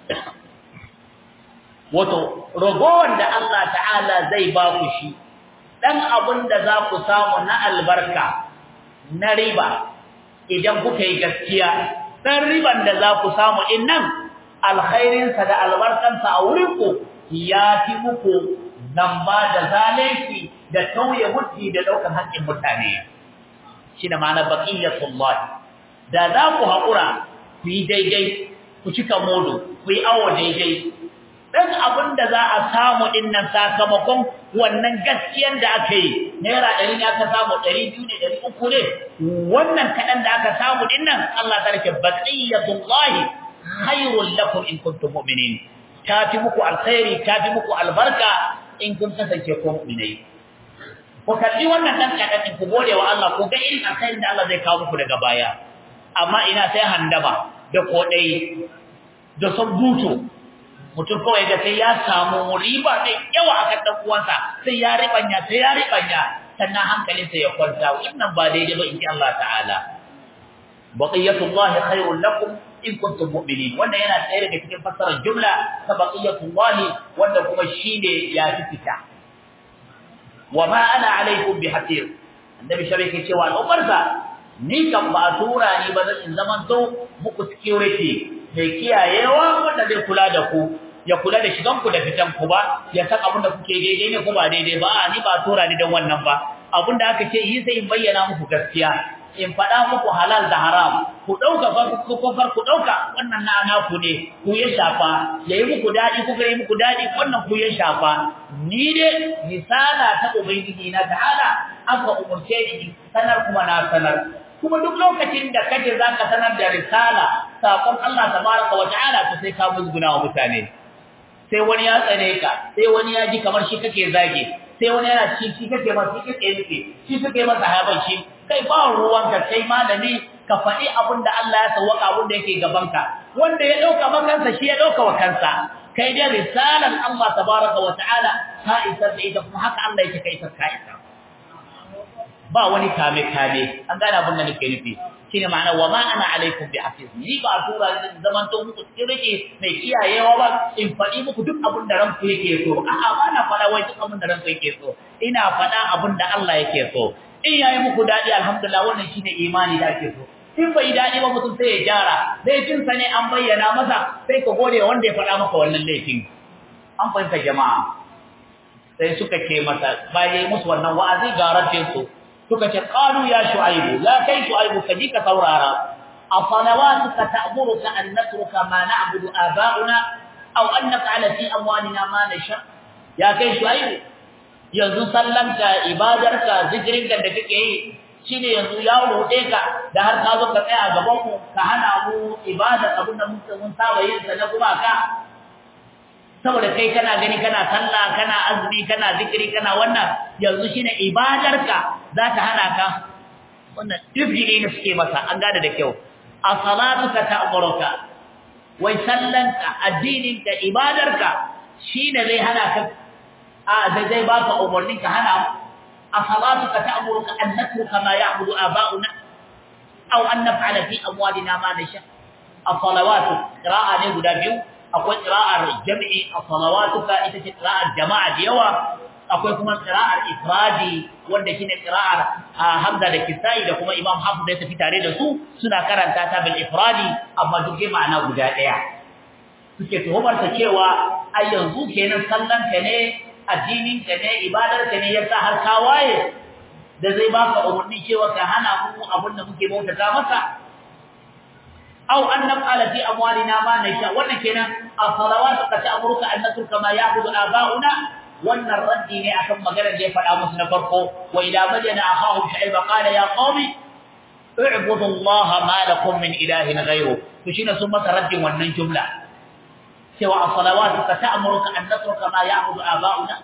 wato ragowar da Allah ta'ala zai ba ku shi dan abin da za ku samu na albarka na riba idan kuka yi gaskiya dan riban da za ku samu innan alkhairinsa da albarkansa a wurinku ya fi muku nan ba da zalunci da tauye mutti da ɗaukar haƙƙin mutane shi da ma'ana baqiyatullah da za ku haƙura ku yi daidai ku cika modo ku yi awo daidai dan abin da za a samu din nan sakamakon wannan gaskiyar da aka yi naira ɗari ne aka samu ɗari biyu ne ɗari uku ne wannan kaɗan da aka samu din nan Allah ta rike baqiyatullahi khairul lakum in kuntum mu'minin ta fi muku alkhairi ta fi muku albarka in kun kasance ko mu'minai ku kalli wannan dan kaɗan din ku gode wa Allah ku ga irin alkhairin da Allah zai kawo muku daga baya amma ina sai handama da kodai da sabbuto mutum kawai da sai ya samu riba mai yawa akan dan uwansa sai ya ribanya sai ya ribanya sannan hankalinsa ya kwanta wannan ba daidai ba in ji Allah ta'ala baqiyatullahi khairul lakum in kuntum mu'minin wannan yana tsaye daga cikin fassarar jumla ta baqiyatullahi wanda kuma shine ya fi fita wama ana alaikum bihafiz annabi sharike cewa al'umarsa ni kan ba tura ni ba zan zaman to muku security mai kiyayewa wanda zai kula da ku ya kula da shigan ku da fitan ku ba ya san abin da kuke daidai ne ko ba daidai ba a ni ba tura ni dan wannan ba abin da aka ce yi sai in bayyana muku gaskiya in faɗa muku halal da haram ku ɗauka ko kofar ku ɗauka wannan na naku ne ku ya shafa ya yi muku daɗi kuka yi muku daɗi wannan ku ya shafa ni dai misala ta ubangiji na ta'ala aka umurce ni sanar kuma na sanar kuma duk lokacin da kaje zaka sanar da risala sakon Allah tabaraka wa ta'ala to sai ka musguna wa mutane sai wani ya tsare ka sai wani ya ji kamar shi kake zage sai wani yana ci shi kake masa shi kake nufi shi kake masa hayaban shi kai ba ruwanka kai malami ka faɗi abin da Allah ya sawaka abin da yake gabanka wanda ya dauka makansa shi ya dauka wa kansa kai dai risalan Allah tabaraka wa ta'ala ka isar da ita kuma haka Allah yake kai ka isa ba wani kame kame an gane abin da nake nufi shine ma'ana wa ma ana alaikum bi hafiz ni ba tura zaman to muku tsirike mai kiyayewa ba in faɗi muku duk abin da ranku yake so a'a ba na faɗa wai duk abin da ranku yake so ina faɗa abin da Allah yake so in yayi muku dadi alhamdulillah wannan shine imani da ake so in bai dadi ba mutum sai ya gyara laifin sa ne an bayyana masa sai ka gode wanda ya faɗa maka wannan laifin an fahimta jama'a sai suka ce masa bayan musu wannan wa'azi ga raddin su suka ce qalu ya shu'aibu la kai shu'aibu kaji ka saurara asalawatuka ta'muruka an natruka ma na'budu aba'una aw an naf'ala fi amwalina ma nasha ya kai shu'aibu yanzu sallanka ibadarka zikirinka da kake yi shine yanzu ya roɗe ka da har ka zo ka tsaya a gaban mu ka hana mu ibadar abin da muka mun saba yin sa na gumaka saboda kai kana gani kana sallah kana azumi kana zikiri kana wannan yanzu shine ibadarka za ta hana ka wannan izgiri ne suke masa an gane da kyau a salatuka ta'muruka wai sallanka addininka ibadarka shine zai hana ka a zai zai baka umarni ka hana mu أصلاتك تأمرك أن نترك ما يعبد آباؤنا أو أن نفعل في أموالنا ما نشاء الصلوات قراءة نقول بيو أقول قراءة الجمع الصلواتك إذا قراءة الجماعة ديوة أقول كما قراءة الإفرادي wanda shine qira'ar Hamza da Kisai da kuma Imam Hafiz da tafi tare da su suna karanta ta bil ifradi amma duk ma'ana guda daya suke tuhumar ta cewa ai yanzu kenan sallan ka ne addinin ka ne ibadar ka ne yasa har ka waye da zai baka umurni cewa ka hana mu abin da muke bautata masa aw an naf'ala fi amwalina ma nasha wannan kenan as-salawatu ka ta'muruka an natruka ma ya'budu aba'una wannan raddi ne akan maganar da ya faɗa musu na farko wa ila madina akhahum shu'aib qala ya qaumi i'budu allaha ma lakum min ilahin ghayru to shine sun masa raddin wannan jumla cewa as-salawatu ta'muruka an natruka ma ya'budu aba'una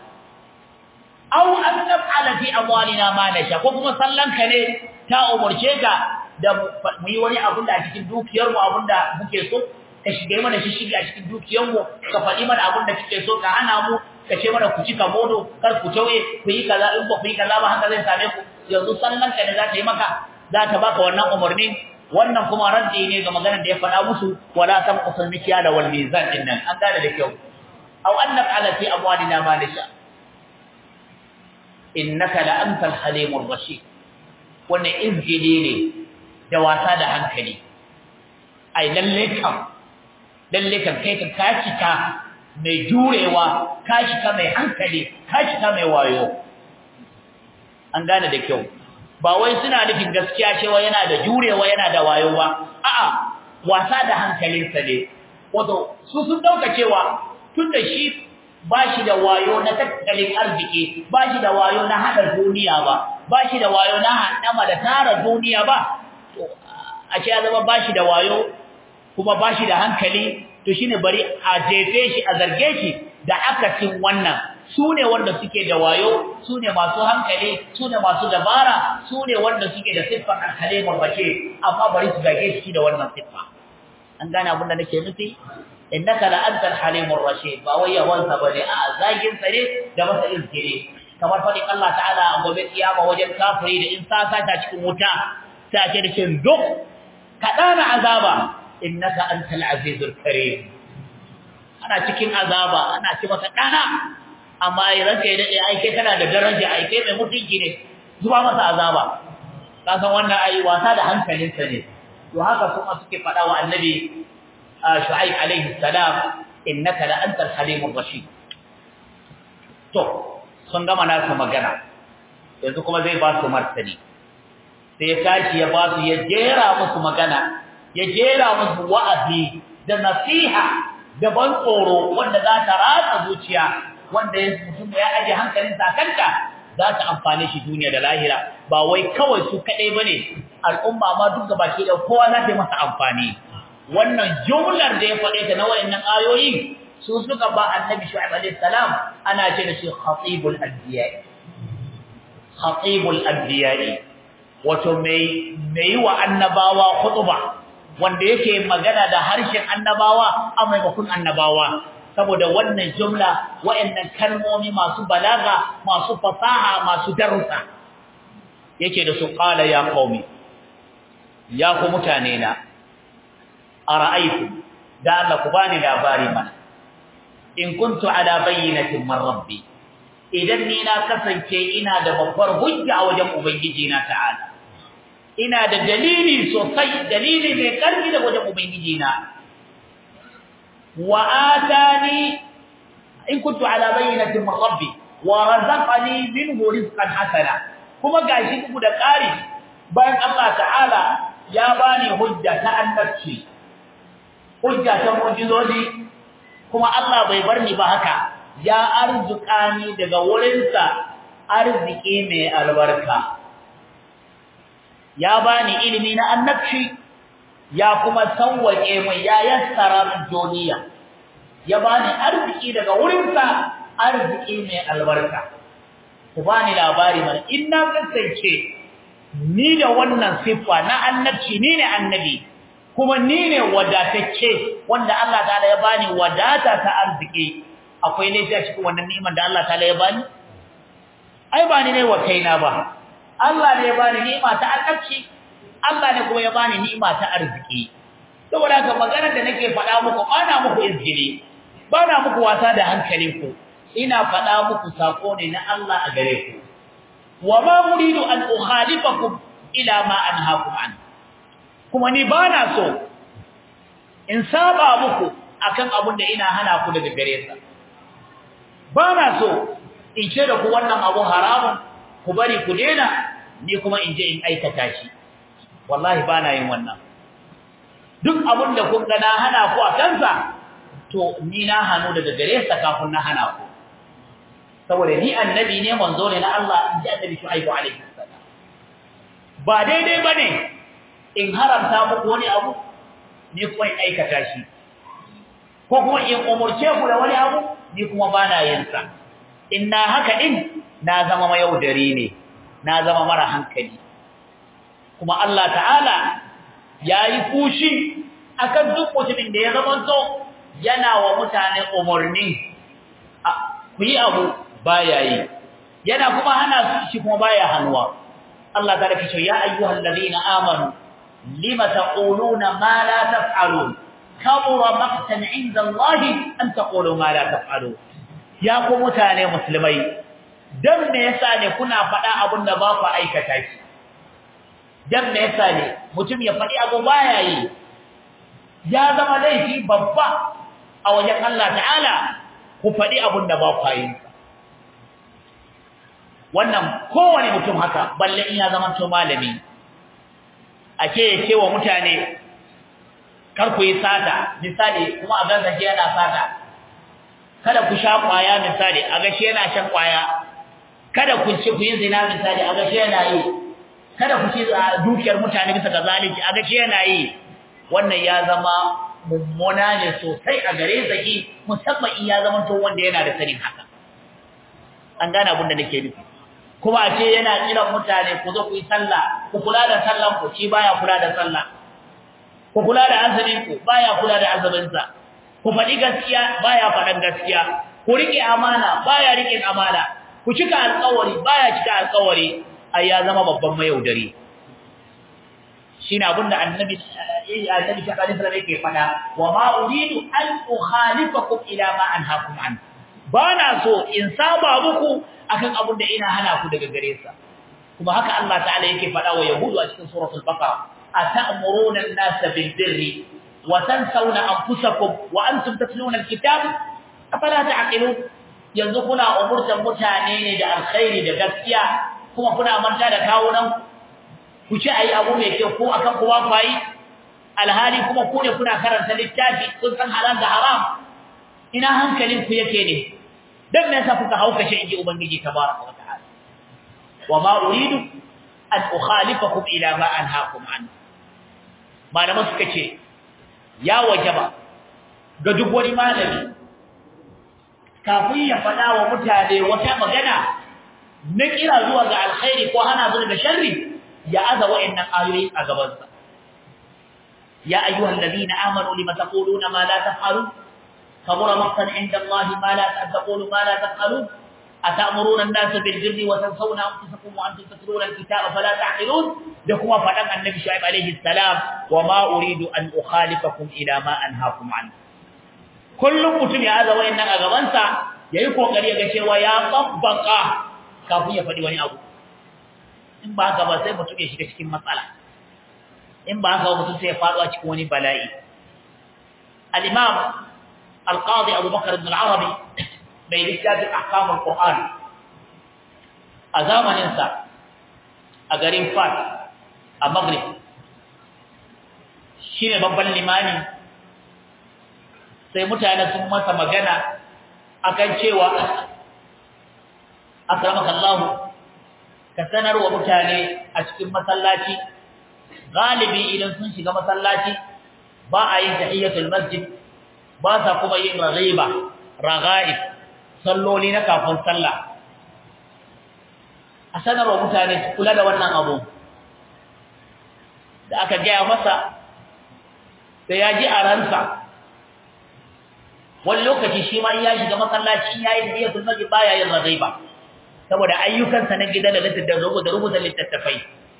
aw an naf'ala fi amwalina ma nasha ko kuma sallanka ne ta umurce ka da mu yi wani abun da a cikin dukiyar mu abun da muke so ka shige mana shi shige a cikin dukiyar mu ka faɗi mana abun da kike so ka hana mu ka ce mana ku ci modo kar ku tauye ku yi kaza in ba ku yi kaza ba haka zai same ku yanzu sallanka ne za ta yi maka za ta baka wannan umarnin wannan kuma raddi ne ga maganar da ya faɗa musu wala tanqusul mikyala wal mizan din nan an gane da kyau aw annab ala fi amwalina ma nasha innaka la antal halimur rashid wannan izgili ne da wasa da hankali ai lalle kam lalle kam kai ka kacika mai jurewa kacika mai hankali kacika mai wayo an gane da kyau ba wai suna nufin gaskiya cewa yana da jurewa yana da wayo ba a'a wasa da hankalinsa ne wato su sun dauka cewa tunda shi bashi da wayo na tattalin arziki bashi da wayo na hada duniya ba bashi da wayo na hadama da tara duniya ba to a ce ya zama bashi da wayo kuma bashi da hankali to shine bari a jefe shi a zarge shi da akasin wannan su ne wanda suke da wayo su ne masu hankali su ne masu dabara su ne wanda suke da siffar alhalimar bace amma bari su gage shi da wannan siffa an gane abin da nake nufi innaka la antal halimur rashid ba wai yawansa bane a zagin sa ne da masa izgire kamar fadin Allah ta'ala a gobe kiyama wajen kafiri da in sasa ta cikin wuta ta ce da shin duk kadana azaba innaka antal azizul karim ana cikin azaba ana ci masa dana amma ai ranka ya dade ai kai kana da daraja ai kai mai mutunci ne zuwa masa azaba ka san wannan ai wasa da hankalinsa ne to haka kuma suke fada wa annabi shu'aib alaihi salam innaka la antal halimur rashid to sun gama nasu magana yanzu kuma zai ba su martani sai ya tashi ya ba su ya jera musu magana ya jera musu wa'azi da nasiha da ban tsoro wanda za ta ratsa zuciya wanda ya mutum ya aje hankalin sakanta za ta amfane shi duniya da lahira ba wai kawai su kadai bane al'umma ma duk gabaki da kowa za ta masa amfani wannan jumlar da ya faɗe ta na wayannan ayoyi su suka ba annabi shu'aib alayhi salam ana ce da shi khatibul anbiya khatibul anbiya wato mai mai wa annabawa khutba wanda yake magana da harshen annabawa a maimakon annabawa saboda wannan jumla wayannan kalmomi masu balaga masu fasaha masu darussa yake da su qala ya qaumi ya ku mutane na ara'aytu da Allah ku bani labari mana in kuntu ala bayyinatin min rabbi idan ni na kasance ina da babbar hujja a wajen ubangiji na ta'ala ina da dalili sosai dalili mai karfi da wajen ubangiji na wa atani in kuntu ala bayyinatin min rabbi wa razaqani minhu rizqan hasana kuma gashi bugu da ƙari bayan Allah ta'ala ya bani hujja ta annabci hujja ta mu'jizozi kuma Allah bai bar ni ba haka ya arzuka ni daga wurinsa arziki mai albarka ya bani ilimi na annabci ya kuma sauwake mu ya yassara min duniya ya bani arziki daga wurinsa arziki mai albarka ku bani labari mana in na kasance ni da wannan siffa na annabci ni ne annabi kuma ni ne wadatacce wanda Allah ta'ala ya bani wadata ta arziki akwai laifi a cikin wannan ni'imar da Allah ta'ala ya bani ai ba ni ne wa kaina ba Allah ne ya bani ni'ima ta annabci Allah ne kuma ya bani ni'ima ta arziki saboda haka maganar da nake faɗa muku ana muku izgili bana muku wasa da hankalinku ina faɗa muku sako ne na Allah a gare ku wa ma muridu an ukhalifakum ila ma anhaakum an kuma ni bana so in saba muku akan abun da ina hana ku daga gare sa bana so in ce da ku wannan abu haramun ku bari ku dena ni kuma in je in aikata shi wallahi bana yin wannan duk abun da kun ga na hana ku a kansa to ni na hanu daga gare sa kafin na hana ku saboda ni annabi ne manzo ne na Allah inji annabi Shu'aibu alaihi salam ba daidai bane in haramta muku wani abu ni kuma in aikata shi ko kuma in umurce ku da wani abu ni kuma bana yin sa inna haka din na zama mayaudari ne na zama mara hankali kuma Allah ta'ala yayi fushi akan duk mutumin da ya zama so yana wa mutane umurni ku yi abu baya yi yana kuma hana shi kuma baya hannuwa Allah ta rake ya ayyuhal ladina amanu lima taquluna ma la taf'alun kabura maqtan 'inda Allah an taqulu ma la taf'alun ya ku mutane musulmai dan me yasa ne kuna faɗa abin da ba ku aikata shi dan me yasa ne mutum ya faɗi abu baya yi ya zama laifi babba a wajen Allah ta'ala ku faɗi abin da ba ku yi wannan kowane mutum haka balle in ya zama to malami ake ya ce wa mutane kar ku yi sata misali kuma a gansa shi yana sata kada ku sha kwaya misali a ga shi yana shan kwaya kada ku ci ku yi zina misali a ga shi yana yi kada ku ci dukiyar mutane bisa ga zalunci a ga shi yana yi wannan ya zama mummuna ne sosai a gare zaki musamman in ya zama to wanda yana da sanin haka an gane abin da nake nufi kuma a ce yana kiran mutane ku zo ku yi sallah ku kula da sallan ku shi baya kula da sallah ku kula da azumin ku baya kula da azumin sa ku faɗi gaskiya baya faɗan gaskiya ku rike amana baya rike amana ku cika alƙawari baya cika alƙawari ai ya zama babban mayaudari shine abinda annabi annabi ta kalin sallallahu yake fada wa ma uridu an ukhalifakum ila ma anhaakum an bana so in saba muku akan abin da ina hana ku daga gare sa kuma haka Allah ta'ala yake fada wa yahudu a cikin suratul baqara ata'muruna an-nasa bil birri wa tansawna anfusakum wa antum tatluna al-kitab afala ta'qilun yanzu kuna umurtan mutane ne da alkhairi da gaskiya kuma kuna manta da kawunan ku ci ayi abu mai kyau ko akan kowa fayi alhali kuma ku ne kuna karanta littafi kun san halal da haram ina hankalin ku yake ne dan me yasa kuka hauka shi inji ubangiji tabaraka wa ta'ala wa ma uridu an ukhalifakum ila ma anhaakum an malama suka ce ya wajaba ga duk wani malami kafin ya faɗa wa mutane wata magana na kira zuwa ga alkhairi ko hana zuwa ga sharri ya aza wa'annan ayoyi a gabansa ya ayyuhal ladina amanu lima taquluna ma la taf'alun kabura maqtan 'inda Allah ma la taqulu ma la taf'alun atamuruna an-nasa bil birri wa tansawna anfusakum wa antum tatluna al-kitaba fala ta'qilun da kuma fadan annabi shu'aib alayhi salam wa ma uridu an ukhalifakum ila ma anhaakum an kullum mutum ya aza wa'annan a gabansa yayi kokari ga cewa ya tabbaka kafin ya faɗi wani abu in ba haka ba sai mutum ya shiga cikin matsala in ba haka mutum sai ya faɗo a cikin wani bala'i al-imam al-qadi Abu Bakar ibn al-Arabi bai littafin ahkam al-Qur'an a zamaninsa a garin Fat a Maghrib shi ne babban limani sai mutane sun masa magana akan cewa akramakallahu ka sanarwa mutane a cikin masallaci galibi idan sun shiga masallaci ba a yin tahiyatul masjid ba sa kuma yin raghiba raghaib salloli na kafin sallah a sanarwa mutane su kula da wannan abu da aka gaya masa sai ya ji a ransa wani lokaci shi ma ya shiga masallaci ya yi tahiyatul masjid baya yin raghiba saboda ayyukansa na gida da da rubuta littattafai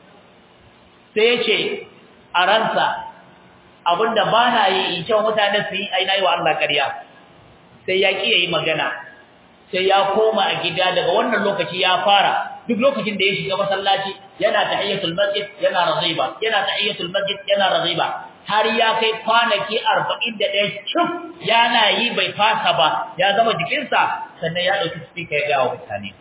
sai ya ce a ransa abinda ba na yi in cewa mutane su yi aina yi wa Allah ƙarya sai ya ƙi ya yi magana sai ya koma a gida daga wannan lokaci ya fara duk lokacin da ya shiga masallaci yana tahiyyatul masjid yana raziba yana tahiyyatul masjid yana raziba har ya kai kwanaki 41 cif yana yi bai fasa ba ya zama jikinsa sannan ya dauki speaker ya ga mutane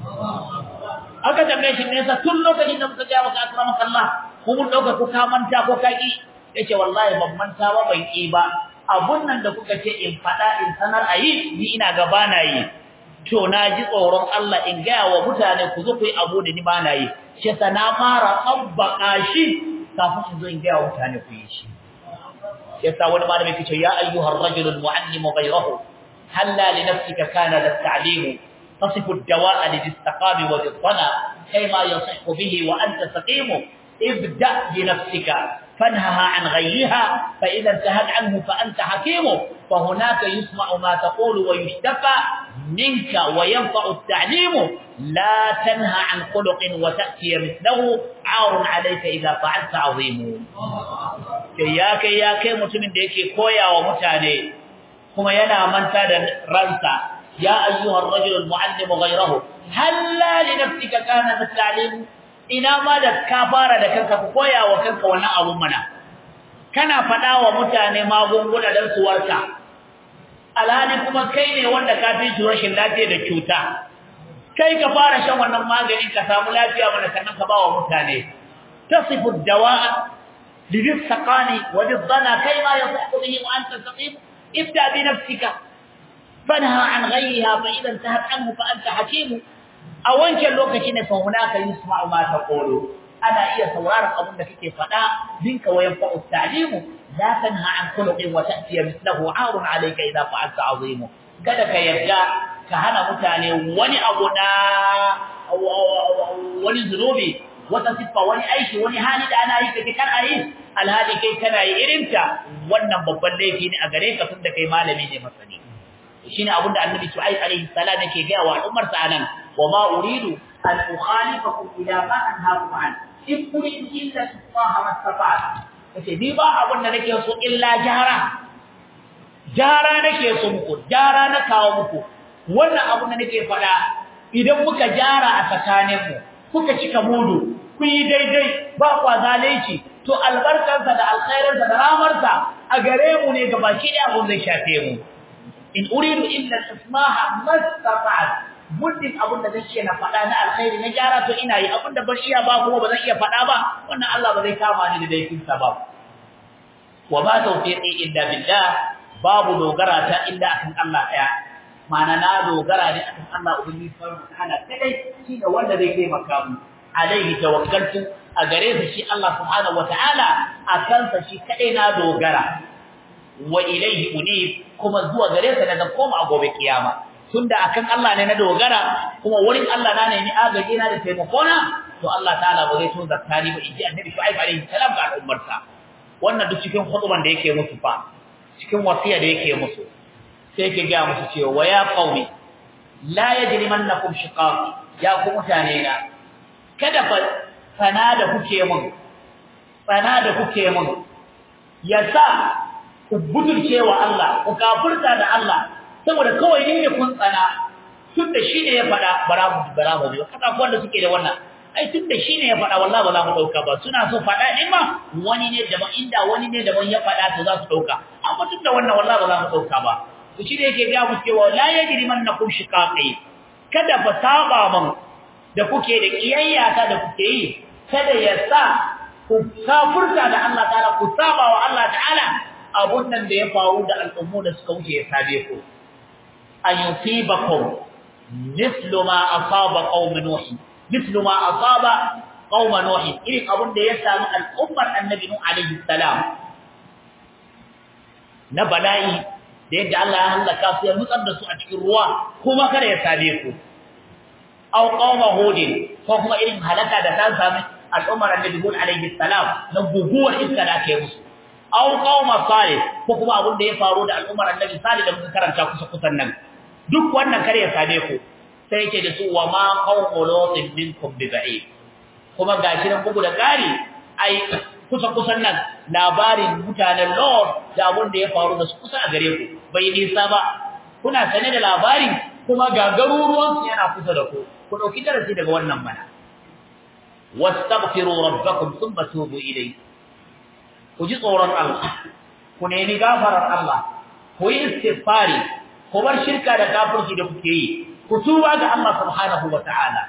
aka tambaye shi nesa tun lokacin da muka ga maka akramaka Allah ko mun dauka ko ka manta ko ka ki yace wallahi ban manta ba ban ki ba abun nan da kuka ce in fada in sanar ayi ni ina gaba na yi to na ji tsoron Allah in ga wa mutane ku zo ku yi abu da ni ba na yi shi sa na fara tabbaka shi kafin in zo in ga wa mutane ku yi shi yasa wani malami yake ce ya ayyuhar rajulul muallimu ghayrahu halla li nafsika kana lit-ta'limu تصف الدواء للاستقام وللظنا كيما يصح به وأنت سقيم ابدأ بنفسك فانهها عن غيها فإذا انتهت عنه فأنت حكيم فهناك يسمع ما تقول ويشتفى منك وينفع التعليم لا تنهى عن خلق وتأتي مثله عار عليك إذا فعلت عظيم كياك ياك متمن ديكي كويا ومتاني كما ينا من تاد رنسا يا أيها الرجل المعلم غيره هلا لنفسك كان التعليم ina ma da ka fara da kanka ku koya wa kanka wannan abun mana kana faɗa wa mutane magunguna don su warka alhali kuma kai ne wanda ka fi su rashin lafiya da cuta kai ka fara shan wannan maganin ka samu lafiya mana sannan ka ba wa mutane tasifu dawa'a lidhaqani wa lidhana kayma yasihu bihi wa anta saqim ibda bi nafsika fanha an ghayriha fa idan tahat anhu fa anta hakim a wancan lokaci ne fa hunaka yusma'u ma taqulu ana iya sauraron abin da kake faɗa dinka wayan fa'u ta'limu la tanha an khuluqin wa ta'ti mithluhu 'arun 'alayka idha fa'alta 'azimu kada ka yarda ka hana mutane wani abu na wani zunubi wata siffa wani aiki wani hali da ana yi kake kan ayi alhali kai kana yi irinta wannan babban laifi ne a gare ka tunda kai malami ne masani shine abinda annabi Shu'aib alaihi salam yake ga wa ummar sa anan wa ma uridu an ukhalifakum ila ma anhaakum an in uridu illa Allah mastata'tu kace ni ba abin da nake so illa jara jara nake so muku jara na kawo muku wannan abin da nake faɗa idan muka jara a tsakaninmu kuka cika mudu kun yi daidai ba kwa zalunci to albarkarsa da alkhairinsa da ramarsa a gare mu ne gabaki ɗaya abin zai shafe mu in uridu illa al-ismaha mastata'at muddin abin da zan iya na faɗa na alkhairi na gyara to ina yi abin da ban iya ba kuma ba zan iya faɗa ba wannan Allah ba zai kama ni da laifin sa ba wa ma tawfiqi illa billah babu dogara ta illa akan Allah ɗaya ma'ana na dogara ne akan Allah ubangiji subhanahu wa ta'ala kadai shi da wanda zai taimaka mu alaihi tawakkaltu a gare sa shi Allah subhanahu wa ta'ala akan sa shi kadai na dogara wa ilaihi unib kuma zuwa gare sa daga koma a gobe kiyama tunda akan Allah ne na dogara kuma wurin Allah na ne ni agaji na da taimako na to Allah ta'ala ba zai to zakani ba inji annabi Shu'aib alaihi salam ga al'ummar sa wannan duk cikin khutban da yake musu fa cikin wasiya da yake musu sai yake ga musu cewa wa ya qaumi la yajrimannakum shiqaq ya ku mutane na kada fa sana da kuke mun sana da kuke mun yasa ku butulce wa Allah ku kafirta da Allah saboda kawai ne kun tsana tunda shine ya fada bara mu bara mu kada ko wanda suke da wannan ai tunda shine ya fada wallahi ba za mu dauka ba suna so fada din ma wani ne daban inda wani ne daban ya fada to za su dauka amma tunda wannan wallahi ba za mu dauka ba to shine yake ga mu cewa la yajrimannakum shiqaqi kada fa saba man da kuke da kiyayya ta da kuke yi kada ya sa ku kafurta da Allah ta'ala ku saba wa Allah ta'ala abun nan da ya faru da al'ummu da suka wuce ya sabe ku an yusibakum mithlu ma asaba qaum nuh mithlu ma asaba qaum nuh irin abun da ya samu al'ummar annabi nuh alaihi salam na bala'i da yadda Allah ya halaka su ya nutsar da su a cikin ruwa kuma kada ya sabe ku aw qauma hudin ko kuma irin halaka da ta sami al'ummar annabi hud alaihi salam na guguwar iska da ake musu aw qauma salih ko kuma abin da ya faru da al'ummar annabi salih da muka karanta kusa kusan nan duk wannan kare ya same ku sai yake da su wa ma qaumu lutin minkum bi ba'id kuma gashi nan bugu da kari ai kusa kusan nan labarin mutanen Lord da abin da ya faru da su kusa a gare ku bai nisa ba kuna sane da labarin kuma ga garuruwan su yana kusa da ku ku dauki darasi daga wannan mana wastaghfiru rabbakum thumma tubu ilayhi ku ji tsoron Allah ku nemi gafarar Allah ku yi istighfari ku bar shirka da kafirci da kuke yi ku tuba ga Allah subhanahu wataala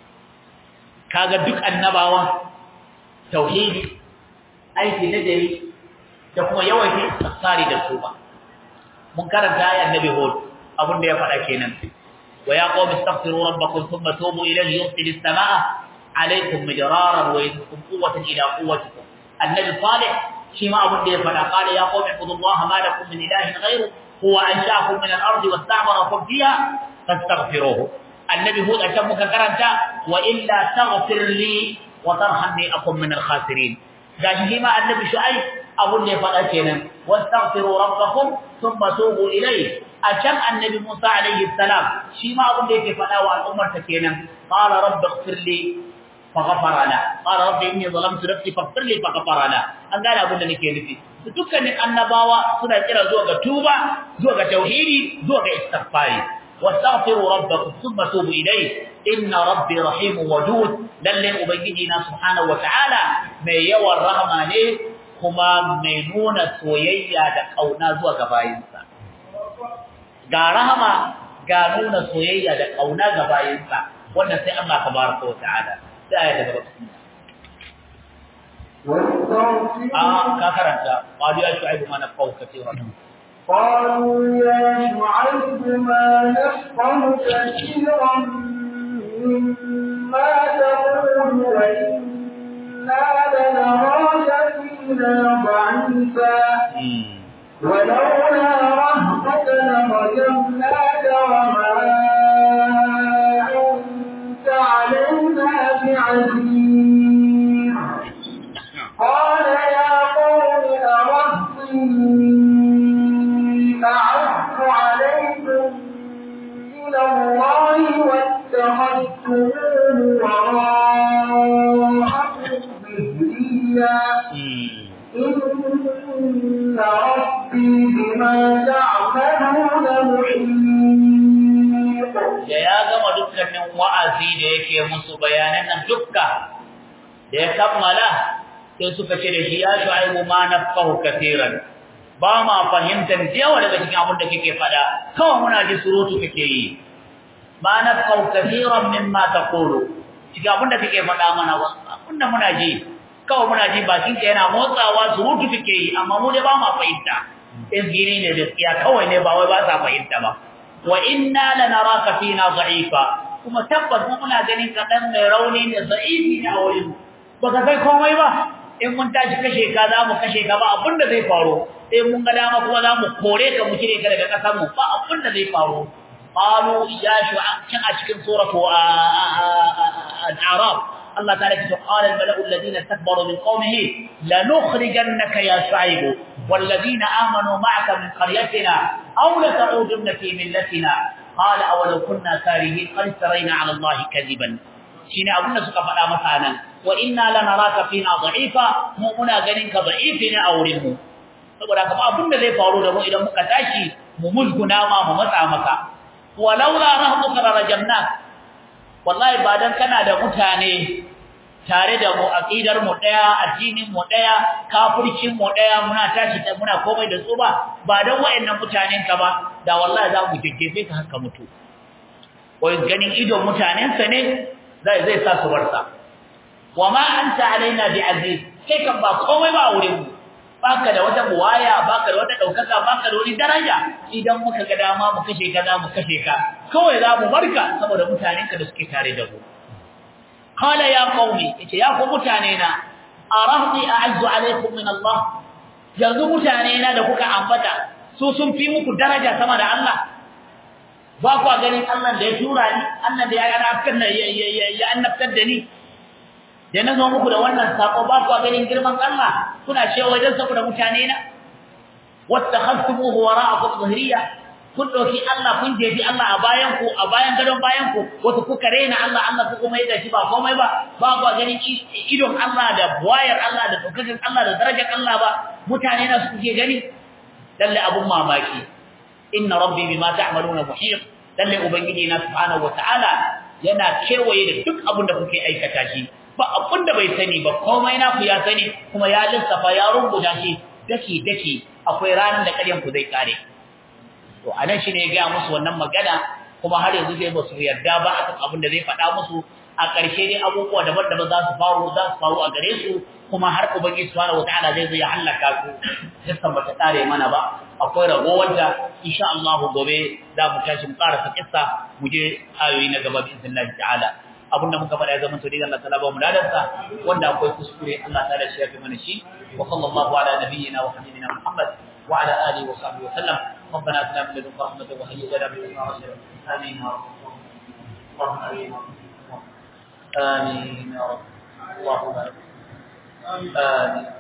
kaga duk annabawa tauhidi aiki na dare da kuma yawaita istighfari da tuba mun karanta ayat nabi hud abin da ya faɗa kenan wa ya qawmi astaghfiru rabbakum thumma tubu ilayhi yursilis samaa alaykum midraran wa yuzidkum quwwatan ila quwwatikum annabi salih shi ma abin da ya faɗa qala ya qawmi ibudullaha ma lakum min ilahin ghayru huwa ansha'akum min al-ardi wasta'marakum fiha fastaghfiruhu annabi hud a can muka karanta wa illa taghfir li wa tarhamni akum min al-khasirin gashi ma annabi shu'aib abun da ya faɗa kenan wastaghfiru rabbakum thumma tubu ilayhi a can annabi Musa alayhi salam shi ma abun da yake faɗa wa al'ummar ta kenan qala rabbi ighfir li faghfara la qala rabbi inni zalamtu nafsi faghfir li faghfara la an gane abun da nake nufi dukkanin annabawa suna kira zuwa ga tuba zuwa ga tauhidi zuwa ga istighfari واستغفروا ربكم ثم توبوا إليه إن ربي رحيم ودود للي أبيجينا سبحانه وتعالى من يوى الرحمة كما منون سويا دقونا زوى غباينسا ga rahama ga nuna soyayya da kauna ga bayinsa wannan sai Allah tabaraka wa ta'ala sai ya daga a ka karanta qalu ya shu'aibu ma nafau katiran قالوا يا شعيب ما نفقه كثيرا مما تقول وإنا لنراك فينا ضعيفا ولولا رهبك لرجمناك وما أنت علينا بعزيز قال يا قوم أرهطي أعز عليكم من الله واتخذتموه وراءكم ظهريا إن ربي بما تعملون محيط da ya gama dukkanin wa'azi da yake musu bayanan nan dukka da ya kammala sai suka ce da shi ya shu'aibu ma nafahu kaseeran ba ma fahimtar yawa daga cikin abin da kake fada kawai muna ji surutu kake yi ma nafahu kaseeran mimma taqulu cikin abin da kake fada mana abin da muna ji kawai muna ji bakin ka yana motsawa surutu kake yi amma mu dai ba ma fahimta izgiri ne gaskiya kawai ne ba wai ba sa fahimta ba wa inna lanaraka fina dha'ifa kuma tabbas mu muna ganin ka dan mai rauni ne za'ifi ne a wurin baka kai komai ba in mun tashi kashe ka za mu kashe ka ba abinda zai faru sai mun ga dama kuma za mu kore ka mu cire ka daga kasar mu ba abinda zai faru qalu ya shu'a cin a cikin suratu al-a'raf Allah ta'ala ya ce qala al-mala'u alladhina istakbaru min qawmihi lanukhrijannaka ya shu'aib والذين آمنوا معك من قريتنا أو لتعودن في ملتنا قال أولو كنا كارهين قد افترينا على الله كذبا shine abin da suka faɗa masa nan wa inna lanaraka fina dha'ifa mu muna ganin ka dha'ifi ne a wurin mu saboda kuma abin da zai faru da mu idan muka tashi mu musguna ma mu matsa maka walaula rahmuka rajamna wallahi ba dan kana da mutane tare da mu aqidar mu daya addinin mu daya kafircin mu daya muna tashi da muna komai da su ba ba dan wayannan mutanen ka ba da wallahi za mu jejjefe ka haka mutu wai ganin idon mutanen sa ne zai zai sa su barsa wa ma anta alaina bi aziz kai kan ba komai ba a wurin mu baka da wata buwaya baka da wata daukaka baka da wani daraja idan muka ga dama mu kashe ka za mu kashe ka kawai za mu barka saboda mutanenka da suke tare da mu qala ya qaumi yace ya ku mutane na arahdi a'azzu alaykum min Allah yanzu mutane na da kuka ambata su sun fi muku daraja sama da Allah ba ku ganin Allah da ya tura ni Allah da ya annabtar da ya annabtar da ni da na zo muku da wannan sako ba ku ganin girman Allah kuna cewa wajen saboda mutane na wattakhadtumuhu wara'akum zahriya kun dauki Allah kun jefi Allah a bayan ku a bayan gadon bayan ku wato kuka rena Allah Allah ku kuma yadda shi ba komai ba ba ku ganin idon Allah da wayar Allah da dokakin Allah da darajar Allah ba mutane na su ke gani lalle abun mamaki inna rabbi bima ta'maluna muhit lalle ubangiji na subhanahu wataala yana kewaye da duk abin da kuke aikata shi ba abin da bai sani ba komai na ku ya sani kuma ya lissafa ya rubuta shi daki daki akwai ranar da ƙaryan ku zai kare to anan shine ya ga musu wannan magana kuma har yanzu zai ba su yarda ba akan abin da zai faɗa musu a ƙarshe dai abubuwa daban-daban za su faru za su faru a gare su kuma har ubangiji subhanahu wataala zai zo ya halaka su kissan bata kare mana ba akwai ragowar da insha Allah gobe za mu tashi mu karasa kissa mu je ayoyi na gaba bi iznillahi ta'ala abinda muka faɗa ya zama to dai Allah ta'ala ba mu ladarsa wanda akwai kuskure Allah ta'ala shi ya fi mana shi wa sallallahu ala nabiyyina wa habibina Muhammad wa ala alihi wa sahbihi wa sallam ربنا اتنا من لدنك رحمه وهيئ لنا من امرنا رشدا امين يا رب اللهم امين امين يا رب اللهم امين